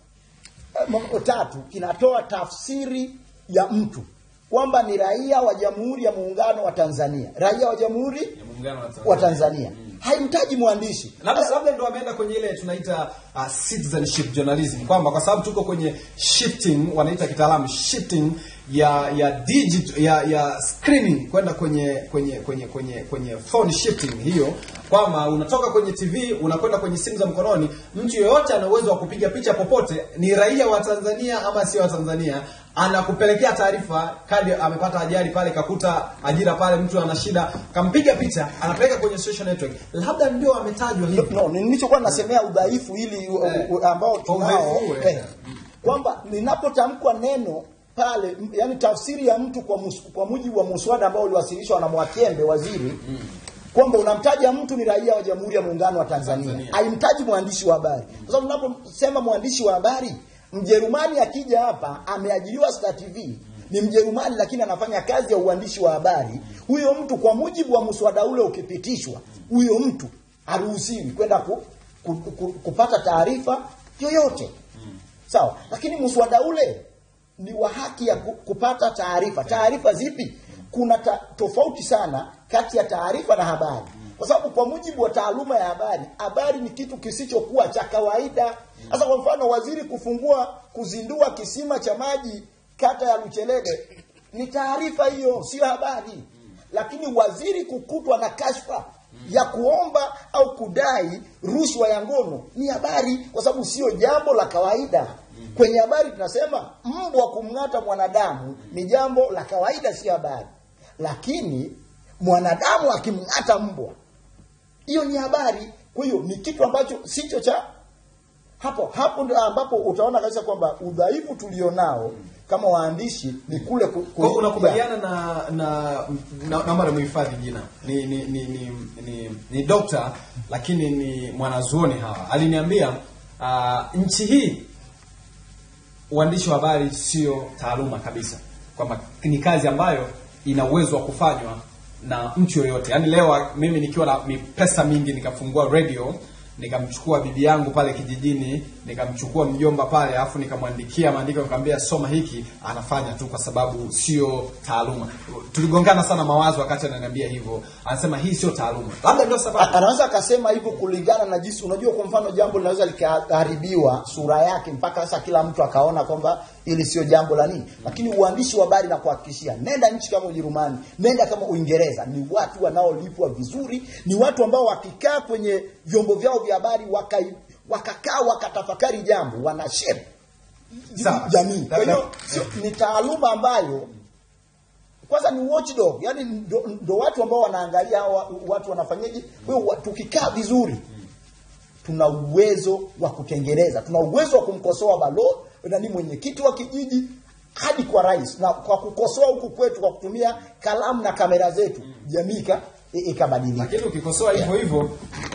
eh, mambo tatu kinatoa tafsiri ya mtu kwamba ni raia wa jamhuri ya muungano wa tanzania raia wa jamhuri muungano wa wa tanzania haimtaji mwandishi labda labda ndo ameenda kwenye ile tunaita uh, citizenship journalism kwamba kwa sababu tuko kwenye shifting wanaita kitaalamu shifting ya ya digit ya ya screening kwenda kwenye kwenye kwenye kwenye kwenye phone shifting hiyo kwamba unatoka kwenye tv unakwenda kwenye simu za mkononi mtu yeyote ana uwezo wa kupiga picha popote ni raia wa tanzania ama sio wa tanzania anakupelekea taarifa kadi amepata ajali pale kakuta ajira pale mtu ana shida kampiga picha anapeleka kwenye social network labda ndio ametajwa hivi no, nilichokuwa nasemea udhaifu ili u- u- u- ambao tunao Udhaifu, eh. eh, kwamba linapotamkwa neno pale m- yani tafsiri ya mtu kwa, mus, kwa mujibu wa muswada ambao uliwasilishwa na Mwakembe waziri kwamba unamtaja mtu ni raia wa Jamhuri ya Muungano wa Tanzania, haimtaji mwandishi wa habari, kwa sababu unaposema mwandishi wa habari, Mjerumani akija hapa ameajiriwa Star TV ni Mjerumani lakini anafanya kazi ya uandishi wa habari. Huyo mtu kwa mujibu wa mswada ule ukipitishwa, huyo mtu haruhusiwi kwenda ku, ku, ku, kupata taarifa yoyote sawa lakini mswada ule ni wa haki ya ku- kupata taarifa taarifa zipi kuna ta, tofauti sana kati ya taarifa na habari kwa sababu kwa mujibu wa taaluma ya habari habari ni kitu kisichokuwa cha kawaida sasa kwa mfano waziri kufungua kuzindua kisima cha maji kata ya luchelede ni taarifa hiyo sio habari lakini waziri kukutwa na kashfa ya kuomba au kudai rushwa ya ngono ni habari kwa sababu sio jambo la kawaida kwenye habari tunasema mbwa kumng'ata mwanadamu ni jambo la kawaida sio habari lakini mwanadamu akimng'ata mbwa hiyo ni habari kwa hiyo ni kitu ambacho sicho cha hapo hapo ndio ambapo utaona kabisa kwamba udhaifu tulionao kama waandishi ni kule ku, ku, Kwa hiyo unakubaliana na na na- naomba nimhifadhi jina ni ni ni ni, ni, ni dokta lakini ni mwanazuoni hawa aliniambia uh, nchi hii uandishi wa habari sio taaluma kabisa kwamba ni kazi ambayo ina uwezo wa kufanywa na mtu yoyote yaani leo mimi nikiwa na mi- pesa mingi nikafungua radio nikamchukua bibi yangu pale kijijini nikamchukua mjomba pale alafu nikamwandikia maandiko nikamwambia soma hiki anafanya tu kwa sababu sio taaluma tuligongana sana mawazo wakati ananiambia hivyo anasema hii sio taaluma labda ndio sababu anaweza akasema hivyo kulingana na jinsi unajua kwa mfano jambo linaweza likaharibiwa sura yake mpaka sasa kila mtu akaona kwamba ili sio jambo la nini lakini uandishi wa habari na kuhakikishia nenda nchi kama ujerumani nenda kama uingereza ni watu wanaolipwa vizuri ni watu ambao wakikaa kwenye vyombo vyao vya habari wakai- wakakaa wakatafakari jambo wana shape Sawa. jamii kwa hiyo Labda- sio- ni taaluma ambayo kwanza ni watchdog yani ndo, ndo watu ambao wanaangalia hawa watu wanafanyaje kwa hiyo wa- tukikaa vizuri tuna uwezo wa kutengeneza tuna uwezo wa kumkosoa balo nani mwenyekiti wa kijiji hadi kwa rais na kwa kukosoa huku kwetu kwa kutumia kalamu na kamera zetu jamii ika- i- ikabadilika lakini ukikosoa hivyo hivyo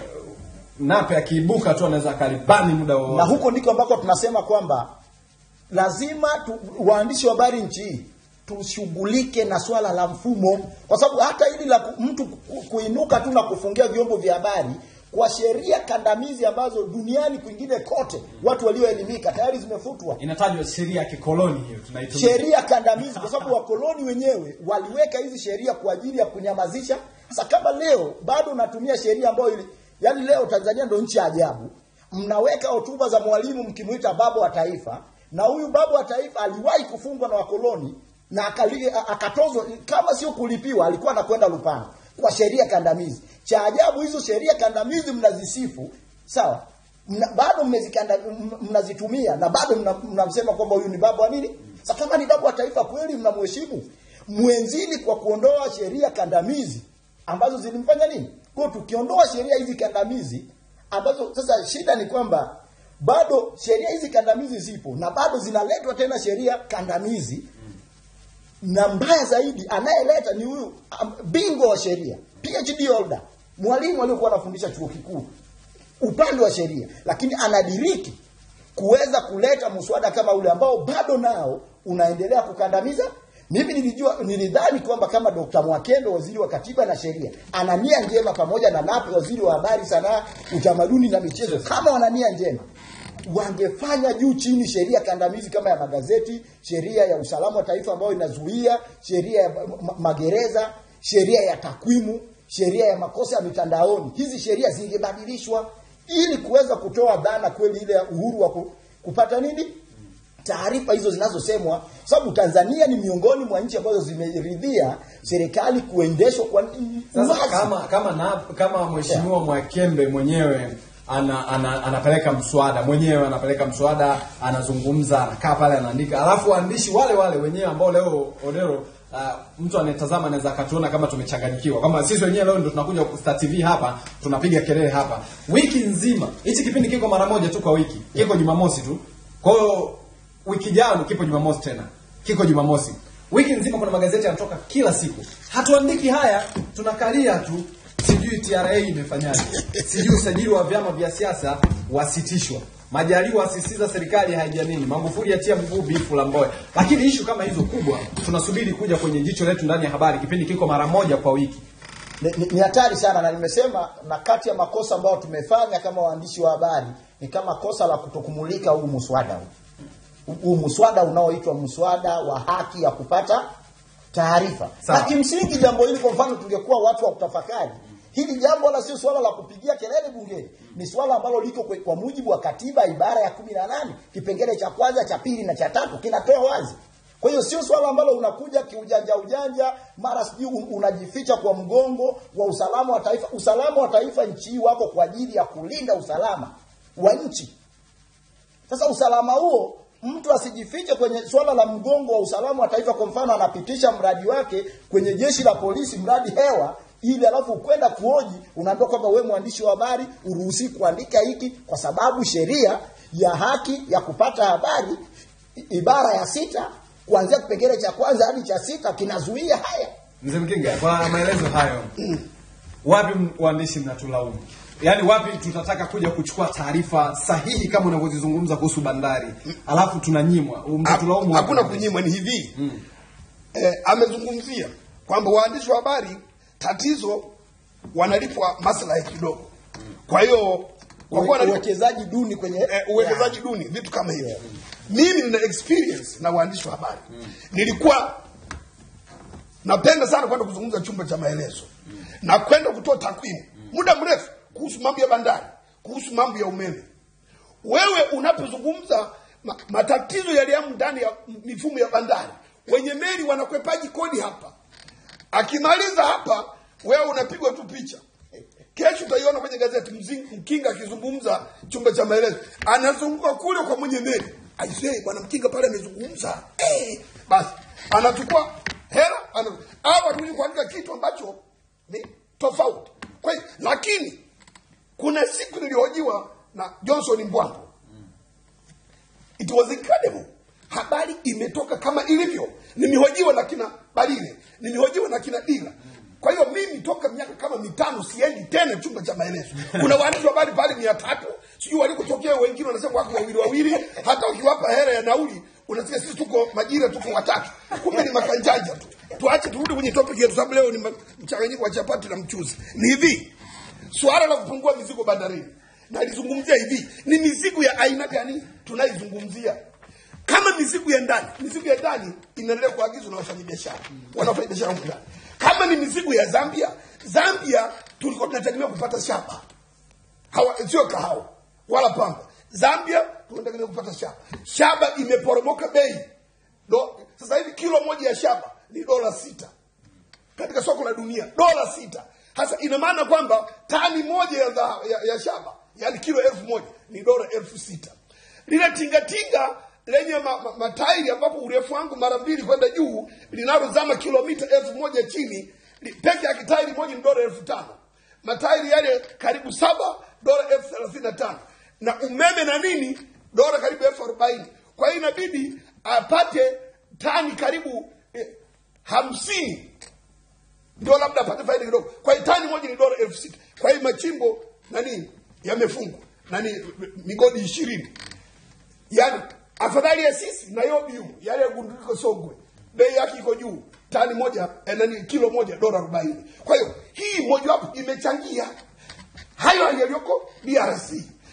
nape akiibuka tu anaweza akalibani muda wowote na huko ndiko ambako tunasema kwamba lazima tu, waandishi wa habari nchi hii tushughulike na swala la mfumo kwa sababu hata hili la ku- mtu ku- kuinuka tu na kufungia vyombo vya habari kwa sheria kandamizi ambazo duniani kwingine kote watu walioelimika tayari zimefutwa inatajwa sheria ya kikoloni hiyo tunaitumia sheria kandamizi kwa sababu wakoloni wenyewe waliweka hizi sheria kwa ajili ya kunyamazisha sasa kama leo bado unatumia sheria ambayo ili yani leo tanzania ndo nchi ya ajabu mnaweka hotuba za mwalimu mkimwita baba wa taifa na huyu baba wa taifa aliwahi kufungwa na wakoloni na akali- a- akatozwa kama sio kulipiwa alikuwa anakwenda lupanga kwa sheria kandamizi cha ajabu hizo sheria kandamizi mnazisifu sawa mna, bado mmezikanda- m- mnazitumia na bado mna- mnamsema kwamba huyu ni baba wa nini sasa kama ni baba wa taifa kweli mnamheshimu mwenzini kwa kuondoa sheria kandamizi ambazo zilimfanya nini kwa hiyo tukiondoa sheria hizi kandamizi ambazo sasa shida ni kwamba bado sheria hizi kandamizi zipo na bado zinaletwa tena sheria kandamizi na mbaya zaidi anayeleta ni huyu um, bingwa wa sheria phd holder mwalimu aliyokuwa anafundisha chuo kikuu upande wa sheria lakini anadiriki kuweza kuleta mswada kama ule ambao bado nao unaendelea kukandamiza mimi nilijua nilidhani kwamba kama Dr. Mwakembe waziri wa katiba na sheria ana nia njema pamoja na Nape waziri wa habari sanaa utamaduni na michezo kama wana nia njema wangefanya juu chini sheria kandamizi kama ya magazeti sheria ya usalama wa taifa ambayo inazuia sheria ya ma- ma- magereza sheria ya takwimu sheria ya makosa ya mitandaoni hizi sheria zingebadilishwa ili kuweza kutoa dhana kweli ile ya uhuru wa ku- kupata nini taarifa hizo zinazosemwa sababu Tanzania ni miongoni mwa nchi ambazo zimeridhia serikali kuendeshwa kwa Sasa uwazi. kama kama na, kama mheshimiwa Mwakembe mwenyewe ana, ana, anapeleka mswada mwenyewe anapeleka mswada anazungumza anakaa pale anaandika alafu waandishi wale wale wenyewe ambao leo Odero uh, mtu anayetazama anaweza akatuona kama tumechanganyikiwa kwamba sisi wenyewe leo ndio tunakuja Star TV hapa tunapiga kelele hapa wiki nzima hichi kipindi kiko mara moja tu kwa wiki kiko Jumamosi tu kwa hiyo wiki jao kipo Jumamosi tena kiko Jumamosi wiki nzima kuna magazeti yanatoka kila siku hatuandiki haya tunakalia tu sijui TRA imefanyaje sijui usajili wa vyama vya siasa wasitishwa Majaliwa asisitiza serikali haijamini, Magufuli atia mguu bifu la Mbowe. Lakini ishu kama hizo kubwa tunasubiri kuja kwenye jicho letu ndani ya habari. Kipindi kiko mara moja kwa wiki. ni, ni, ni hatari sana na nimesema na kati ya makosa ambayo tumefanya kama waandishi wa habari ni kama kosa la kutokumulika huu muswada huu huu muswada unaoitwa muswada wa haki ya kupata taarifa Sawa. na kimsingi jambo hili kwa mfano tungekuwa watu wa kutafakari hili jambo wala sio swala la kupigia kelele bungeni ni swala ambalo liko kwe- kwa mujibu wa katiba ibara ya kumi na nane kipengele cha kwanza cha pili na cha tatu kinatoa wazi kwa hiyo sio swala ambalo unakuja kiujanja ujanja mara sijui un- unajificha kwa mgongo wa usalama wa taifa usalama wa taifa nchi hii wako kwa ajili ya kulinda usalama wa nchi sasa usalama huo mtu asijifiche kwenye swala la mgongo wa usalama wa taifa. Kwa mfano, anapitisha mradi wake kwenye jeshi la polisi, mradi hewa, ili alafu kwenda kuoji, unaambiwa kwamba wewe mwandishi wa habari uruhusi kuandika hiki, kwa sababu sheria ya haki ya kupata habari i- ibara ya sita kuanzia kipengele cha kwanza hadi cha sita kinazuia haya. Mzee Mkinga, kwa maelezo hayo, wapi m- waandishi mnatulaumu? Yaani wapi tutataka kuja kuchukua taarifa sahihi kama unavyozizungumza kuhusu bandari, alafu tunanyimwa? Mtatulaumu wapi? hakuna kunyimwa ni hivi eh, amezungumzia kwamba waandishi wa habari tatizo wanalipwa maslahi kidogo kwa hiyo kwa kuwa wanalipwa- Uwekezaji duni kwenye eh, uwekezaji duni vitu kama hivyo mimi nina experience na waandishi wa habari nilikuwa napenda sana kwenda kuzungumza chumba cha maelezo na kwenda kutoa takwimu muda mrefu kuhusu mambo ya bandari kuhusu mambo ya umeme wewe unapozungumza ma, matatizo yaliyomo ndani ya mifumo ya bandari wenye meli wanakwepaji kodi hapa akimaliza hapa wewe unapigwa tu picha kesho utaiona kwenye gazeti Mzing- mkinga akizungumza chumba cha maelezo anazunguka kule kwa mwenye meli aisee bwana mkinga pale amezungumza eh, basi anachukua hela ana, au atakuja kuandika kitu ambacho ni tofauti kwa hiyo lakini kuna siku nilihojiwa na johnson mbwango it was incredible habari imetoka kama ilivyo nimehojiwa na kina balile nimehojiwa na kina dila kwa hiyo mimi toka miaka kama mitano siendi tena chumba cha maelezo kuna waandishi wa habari pale mia tatu sijui walikotokea wengine wanasema wako wawili wawili hata ukiwapa hera ya nauli unasikia sisi tuko majira tuko watatu kumbe ni makanjanja tu tuache turudi kwenye topic yetu sababu leo ni ma- mchanganyiko wa chapati na mchuzi ni hivi suala la kupungua mizigo bandarini nalizungumzia hivi ni mizigo ya aina gani tunaizungumzia kama mizigo ya ndani mizigo ya ndani inaendelea kuagizwa na wafanyabiashara wanaofanyabiashara huko ndani kama ni mizigo ya zambia zambia tulikuwa tunategemea kupata shaba hawa sio kahawa wala pamba zambia tunategemea kupata shaba shaba imeporomoka bei Do, sasa hivi kilo moja ya shaba ni dola sita katika soko la dunia dola sita hasa ina maana kwamba tani moja ya, dha, ya, ya shaba yani kilo elfu moja ni dola elfu sita lile tingatinga lenye ma, ma, matairi ambapo urefu wangu mara mbili kwenda juu linalozama kilomita elfu moja chini li- peke yake tairi moja ni dola elfu tano matairi yale karibu saba dola elfu thelathini na tano na umeme na nini dola karibu elfu arobaini kwa hiyo inabidi apate tani karibu eh, hamsini ndio labda apate faida kidogo kwa hiyo tani moja ni dola elfu sita kwa hiyo machimbo nani yamefungwa nani migodi ishirini yani afadhali ya sisi na yobium yale ya gunduliko sogwe bei yake iko juu tani moja eh, nani kilo moja dola arobaini kwa hiyo hii mojawapo imechangia hayo yaliyoko drc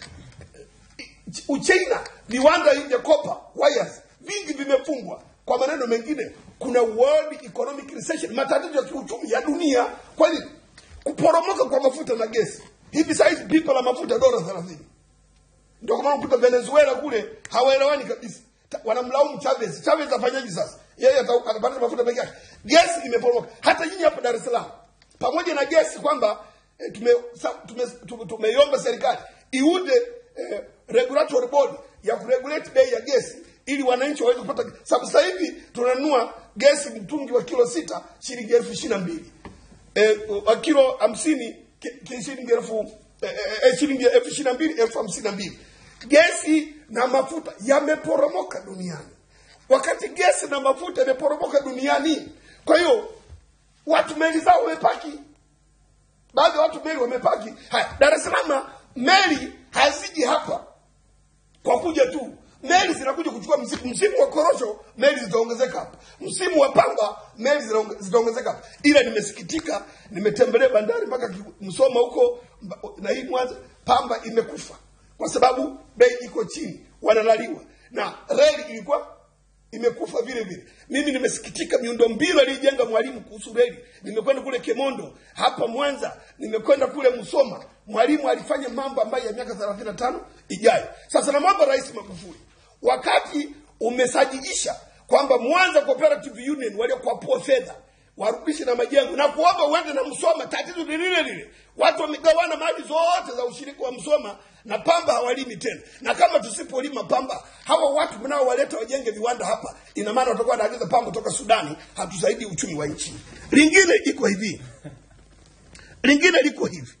uchina viwanda vya kopa wires vingi vimefungwa kwa maneno mengine kuna world economic recession matatizo ya kiuchumi ya dunia kwa nini kuporomoka kwa mafuta na gesi hivi sahizi pipa la mafuta dola thelathini ndio kwa maana kuta venezuela kule hawaelewani kabisa Ta- wanamlaumu chavez chavez afanyaji sasa yeye ata- atapata mafuta peke yake gesi imeporomoka hata nyinyi hapa dar es salaam pamoja na gesi kwamba eh, tume, sa- tume, tume, tumeiomba serikali iunde eh, regulatory board ya kuregulate bei ya gesi ili wananchi waweze kupata sababu sasa hivi tunanunua gesi mtungi wa kilo sita shilingi elfu ishiri na mbili eh, wa kilo hamsini ki- ki- shilingi elfu eh, eh, eh, shilingi elfu ishiri na mbili elfu hamsini na mbili gesi na mafuta yameporomoka duniani wakati gesi na mafuta yameporomoka duniani kwa hiyo watu meli zao wamepaki baadhi ya watu meli wamepaki haya dar es salaam meli haziji hapa kwa kuja tu meli zinakuja kuchukua msimu, msimu wa korosho meli zitaongezeka hapa msimu wa pamba meli zinaonge- zitaongezeka hapa ila nimesikitika nimetembelea bandari mpaka Ki- msoma huko mba- na hii mwanza pamba imekufa kwa sababu bei iko chini wanalaliwa na reli ilikuwa imekufa vile vile mimi nimesikitika miundo mbinu aliyojenga mwalimu kuhusu reli nimekwenda kule kemondo hapa mwanza nimekwenda kule msoma mwalimu alifanya mambo ambayo ya miaka 35 ijayo sasa namwomba rais magufuli wakati umesajiisha kwamba mwanza cooperative union waliokwapua fedha warudishe na majengo na kuomba uende na msoma tatizo ni lile lile watu wamegawana mali zote za ushiriki wa msoma na pamba hawalimi tena na kama tusipolima pamba hawa watu mnaowaleta wajenge viwanda hapa ina maana watakuwa wanaagiza pamba kutoka sudani hatusaidii uchumi wa nchi lingine iko hivi lingine liko hivi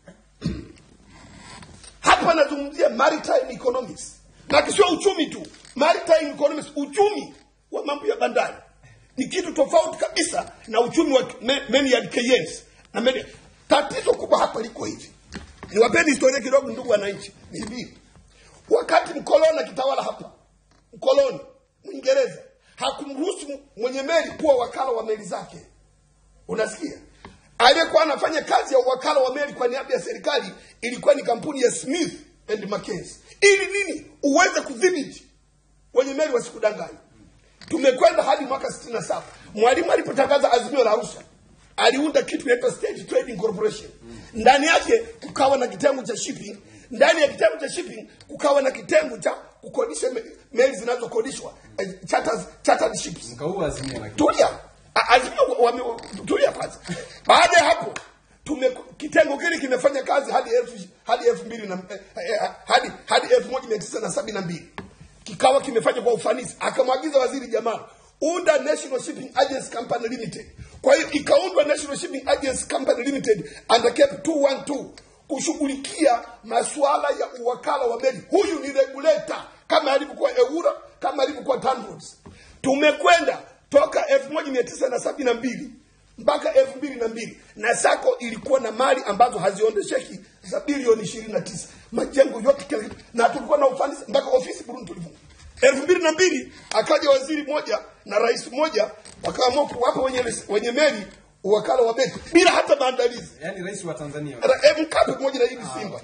hapa nazungumzia maritime economics na sio uchumi tu maritime economics uchumi wa mambo ya bandari ni kitu tofauti kabisa na uchumi wa me- Maynard Keynes na Maynard. tatizo kubwa hapa liko hivi niwapeni historia kidogo ndugu wananchi ni hivi wakati mkoloni akitawala hapa mkoloni mwingereza hakumruhusu mwenye meli kuwa wakala wa meli zake unasikia aliyekuwa anafanya kazi ya uwakala wa meli kwa niaba ya serikali ilikuwa ni kampuni ya smith and Mackenzie. ili nini uweze kudhibiti wenye meli wasikudanganya tumekwenda hadi mwaka 67 mwalimu alipotangaza azimio la arusha aliunda kitu inaitwa state trading corporation ndani yake kukawa na kitengo cha shipping ndani ya kitengo cha shipping kukawa na kitengo cha kukodisha me- meli zinazokodishwa eh, charters, chartered ships mkaua azimio lakini tulia A- azimio wame- tulia kwanza baada ya hapo tume kitengo kile kimefanya kazi hadi elfu hadi elfu mbili na eh, eh, hadi hadi elfu moja mia tisa na sabini na mbili kikawa kimefanya kwa ufanisi akamwagiza waziri jamaa unda national shipping agency company limited kwa hiyo ikaundwa national shipping agency company limited under cap 212 kushughulikia masuala ya uwakala wa meli huyu ni regulator kama alivyokuwa eura kama alivyokuwa tanroads tumekwenda toka elfu moja mia tisa na sabini na mbili mpaka elfu mbili na mbili na sako ilikuwa na mali ambazo haziondesheki za bilioni ishirini na tisa majengo yote kila kitu na tulikuwa na ufanisi mpaka ofisi burundi tulifunga elfu mbili na mbili akaja waziri mmoja na rais mmoja wakaamua kuwapa wenye, wenye meli uwakala wa beti bila hata maandalizi yani rais wa Tanzania Ra- eh, mkape pamoja na hivi simba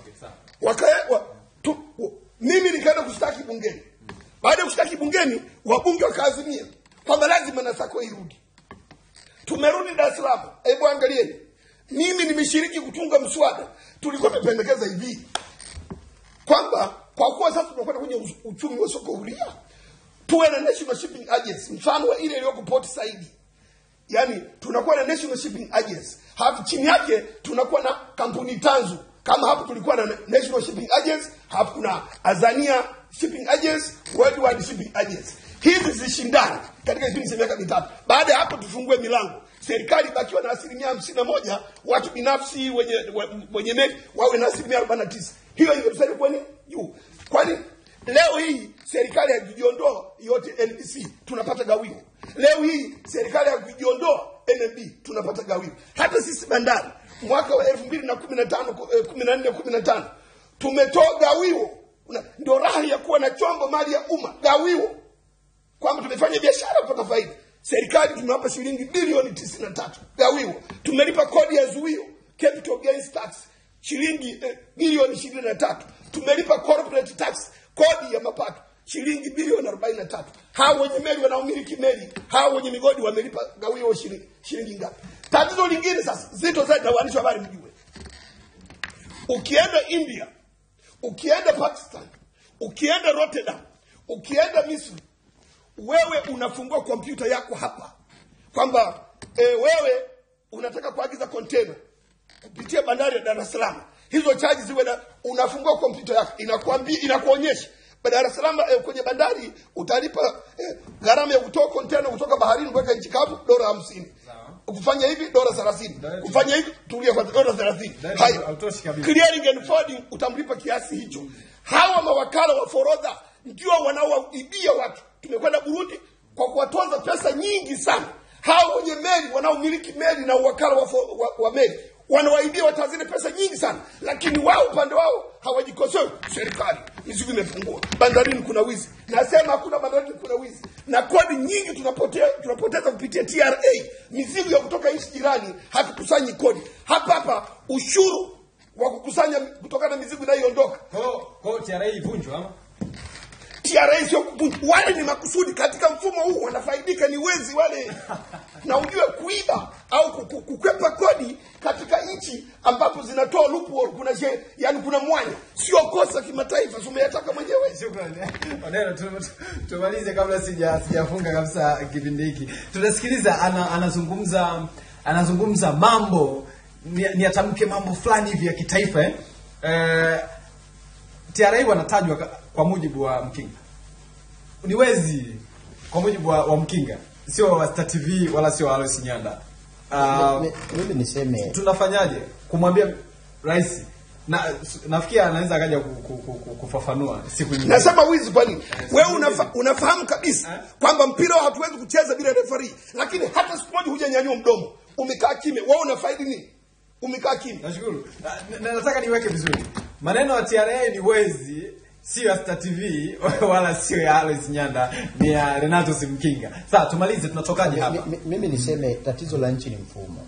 wakawa tu, wa, mimi nikaenda kushtaki bungeni baada ya kushtaki bungeni wabunge wakaazimia kwamba lazima nasako irudi tumerudi dar es salaam hebu angalieni mimi nimeshiriki kutunga mswada tulikuwa tumependekeza hivi kwamba kwa kuwa sasa tunakwenda kwenye us- uchumi wa soko huria tuwe na national shipping agency mfano wa ile iliyoko port saidi yani tunakuwa na national shipping agency halafu chini yake tunakuwa na kampuni tanzu kama hapo tulikuwa na national shipping agency halafu kuna azania shipping agency worldwide shipping agency hizi zishindane katika kipindi cha miaka mitatu baada ya hapo tufungue milango serikali ibakiwa na asilimia hamsini na moja watu binafsi wenye we- wenye meli wawe na asilimia arobaini na tisa hiyo ingetusaidia kwani juu kwani leo hii serikali haikujiondoa yote nbc tunapata gawio leo hii serikali haikujiondoa nmb tunapata gawio hata sisi bandari mwaka wa elfu mbili na kumi na tano kumi na nne kumi na tano tumetoa gawio Una- ndio raha ya kuwa na chombo mali ya umma gawio kwamba tumefanya biashara kupata faida serikali tumewapa shilingi bilioni tisini na tatu gawio tumelipa kodi ya zuio capital gains tax shilingi eh, bilioni ishirini na tatu tumelipa corporate tax kodi ya mapato shilingi bilioni arobaini na tatu hao wenye meli wanaomiliki meli hao wenye migodi wamelipa gawio shilingi, shilingi ngapi tatizo lingine sasa zito zaidi na waandishi wa habari mjue ukienda india ukienda pakistan ukienda rotterdam ukienda misri wewe unafungua kompyuta yako hapa kwamba e, wewe unataka kuagiza kontena kupitia bandari ya dar es salaam hizo chaji ziwe na unafungua kompyuta yako inakuambia inakuonyesha dar es salaam eh, kwenye bandari utalipa eh, gharama ya kutoa kontena kutoka baharini kuweka nchi kavu dola hamsini kufanya hivi dola thelathini kufanya hivi tulia kwanza dola thelathini haya hautoshi kabisa clearing and forwarding utamlipa kiasi hicho hawa mawakala wa forodha ndio wanaowaibia watu tumekwenda burundi kwa kuwatoza pesa nyingi sana hawa wenye meli wanaomiliki meli na uwakala wa, fo- wa, wa meli wanawaibia watanzania pesa nyingi sana lakini wao upande wao hawajikosoe serikali mizigo imepungua bandarini kuna wizi nasema hakuna bandarini kuna wizi na kodi nyingi tunapotea, tunapoteza kupitia tra mizigo ya kutoka nchi jirani hatukusanyi kodi hapa hapa ushuru wa kukusanya kutokana na mizigo inayoondoka kwao tra ivunjwa ama TRA sio kubunju. Wale ni makusudi katika mfumo huu wanafaidika, ni wezi wale, na ujue kuiba au ku- ku- kukwepa kodi katika nchi ambapo zinatoa loophole, kuna she, yani kuna mwanya, sio kosa kimataifa, si umeyataka mwenyewe. Shukrani. Odero, tu- tu- tumalize kabla sija sijafunga kabisa kipindi hiki. Tunasikiliza ana, anazungumza anazungumza mambo ni, ni atamke mambo fulani hivi ya kitaifa eh? Eh, TRA wanatajwa ka- kwa mujibu wa Mkinga ni wezi kwa mujibu wa, wa Mkinga, sio wa Star TV wala sio wa Alois Nyanda. Ah, mimi niseme tunafanyaje kumwambia rais na nafikia anaweza akaja ku- ku- ku- ku- kufafanua siku nyingine. Nasema wizi kwa nini? Wewe unafa, unafahamu kabisa kwamba mpira hatuwezi kucheza bila referee, lakini hata siku moja hujanyanyua mdomo, umekaa kimya. Wewe unafaidi nini? Umekaa kimya. Nashukuru. Na- na- nataka niweke vizuri maneno ya TRA ni wezi sio ya Star TV wala sio ya Alois Nyanda ni ya Renato Simkinga sasa tumalize tunatokaje hapa Mi- mi- mimi niseme tatizo la nchi ni mfumo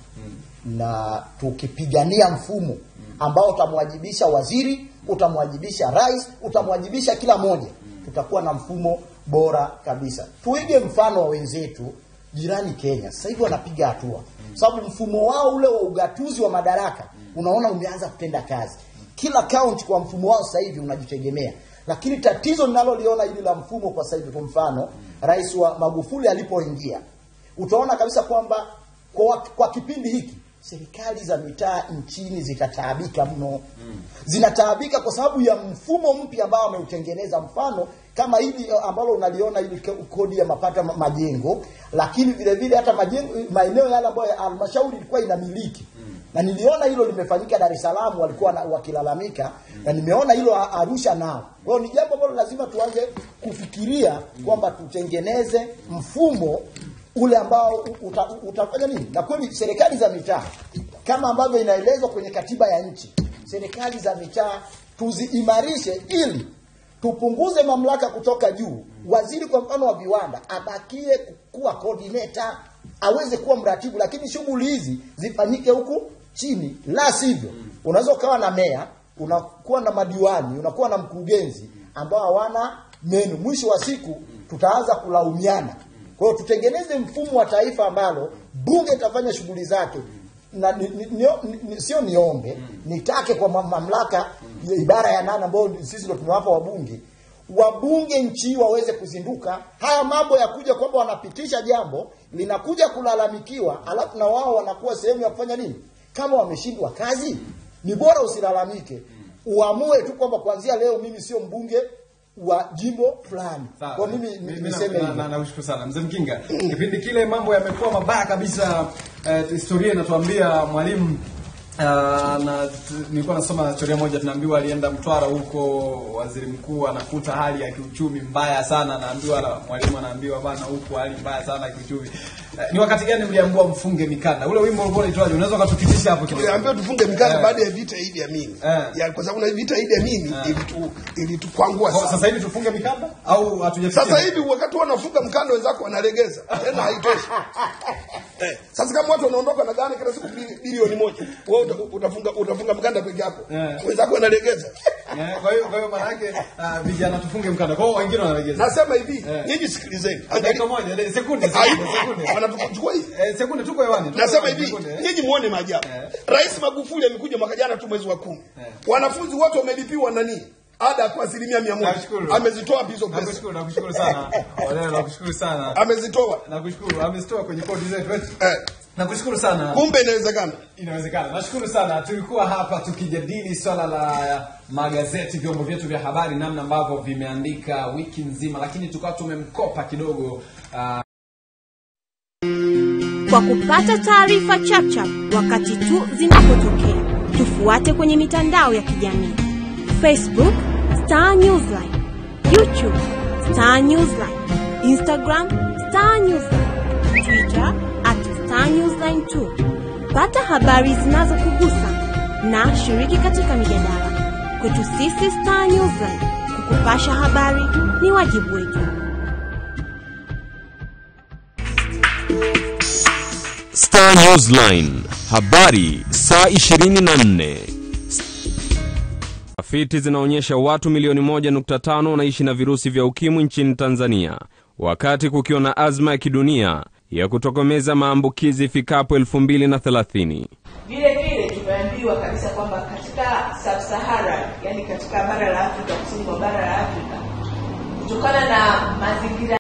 na tukipigania mfumo ambao utamwajibisha waziri utamwajibisha rais utamwajibisha kila moja tutakuwa na mfumo bora kabisa tuige mfano wa wenzetu jirani kenya sasa hivi wanapiga hatua sababu mfumo wao ule wa ugatuzi wa madaraka unaona umeanza kutenda kazi kila kaunti kwa mfumo wao sasa hivi unajitegemea lakini tatizo ninaloliona hili la mfumo kwa sasa hivi kwa mfano rais wa magufuli alipoingia utaona kabisa kwamba kwa, kwa kipindi hiki serikali za mitaa nchini zitataabika mno zinataabika kwa sababu ya mfumo mpya ambao ameutengeneza mfano kama hili eh, ambalo unaliona hili ke- kodi ya mapato ma- majengo lakini vile vile hata majengo maeneo yale ambayo ya halmashauri ilikuwa inamiliki na niliona hilo limefanyika Dar es Salaam walikuwa na, wakilalamika na nimeona hilo A- Arusha nao. Kwa hiyo ni jambo ambalo lazima tuanze kufikiria kwamba tutengeneze mfumo ule ambao u- uta, utafanya nini, na kweli serikali za mitaa kama ambavyo inaelezwa kwenye katiba ya nchi, serikali za mitaa tuziimarishe ili tupunguze mamlaka kutoka juu. Waziri kwa mfano wa viwanda abakie kuwa coordinator, aweze kuwa mratibu, lakini shughuli hizi zifanyike huku chini, la sivyo unaweza ukawa na meya, unakuwa na madiwani, unakuwa na mkurugenzi ambao hawana meno. Mwisho wa siku tutaanza kulaumiana. Kwa hiyo tutengeneze mfumo wa taifa ambalo bunge itafanya shughuli zake na ni, ni, ni, ni, sio niombe nitake kwa ma- mamlaka ya ibara ya nane ambayo sisi ndo tumewapa wabunge wabunge nchi hii waweze kuzinduka haya mambo ya kuja kwamba wanapitisha jambo linakuja kulalamikiwa alafu na wao wanakuwa sehemu ya kufanya nini kama wameshindwa kazi ni bora usilalamike uamue tu kwamba kuanzia leo mimi sio mbunge wa jimbo fulani kwa mimi ni- Mimi niseme na- na- hivyo na- nakushukuru sana mzee Mkinga. Kipindi kile mambo yamekuwa mabaya kabisa. Eh, historia inatuambia mwalimu Uh, na t- nilikuwa nasoma historia moja tunaambiwa alienda Mtwara huko waziri mkuu anakuta hali ya kiuchumi mbaya sana anaambiwa na mwalimu anaambiwa bana huku hali mbaya sana ya kiuchumi uh, ni wakati gani mliambiwa mfunge mikanda ule wimbo ulikuwa unaitwaje unaweza ukatupitisha hapo kidogo Tuliambiwa tufunge mikanda Eh. baada ya vita ya Idi Amin. Ya, kwa sababu na vita ya Idi Amin ilitu ilitukwangua Kwa sana. sasa hivi tufunge mikanda au hatujafikia Sasa hivi wakati wanafunga mkanda wenzako wanalegeza. Tena haitoshi. Eh, sasa kama watu wanaondoka na gani kila siku bili- bilioni moja, wewe uta- utafunga utafunga mkanda peke yako. Eh. Wenzako wanalegeza. Eh, kwa hiyo kwa hiyo maana yake ah, vijana tufunge mkanda kwa hiyo wengine wanalegeza Nasema hivi, Eh. nyinyi sikilizeni. dakika moja de- sekunde Aibu. sekunde sekunde Wanatuchukua hivi. Eh, sekunde tuko hewani tuko Nasema hewani, hivi, sekunde, eh. nyinyi muone maajabu. Rais Magufuli amekuja mwaka jana tu mwezi wa kumi. Wanafunzi wote wamelipiwa nani? Ada kwa asilimia mia moja. Nashukuru. Amezitoa wapi hizo pesa? Nakushukuru, nakushukuru sana. Oleo, nakushukuru sana. Amezitoa. Nakushukuru, amezitoa kwenye kodi zetu. eh. Nakushukuru sana. Kumbe inawezekana. Inawezekana. Nashukuru sana. Tulikuwa hapa tukijadili swala la magazeti, vyombo vyetu vya habari, namna ambavyo vimeandika wiki nzima, lakini tukawa tumemkopa kidogo ah, Kwa kupata taarifa chapchap wakati tu zinapotokea, tufuate kwenye mitandao ya kijamii: Facebook Star Newsline, YouTube Star Newsline, Instagram Star Newsline, Twitter at Star Newsline 2 Pata habari zinazokugusa na shiriki katika mijadala. Kwetu sisi Star Newsline, kukupasha habari ni wajibu wetu. Star Newsline, habari saa 24. Tafiti zinaonyesha watu milioni 1.5 wanaishi na virusi vya ukimwi nchini Tanzania, wakati kukiwa na azma ya kidunia ya kutokomeza maambukizi ifikapo 2030. Vile vile tumeambiwa kabisa kwamba katika sub-Sahara, yani katika bara la Afrika, kusini mwa bara la Afrika, kutokana na mazingira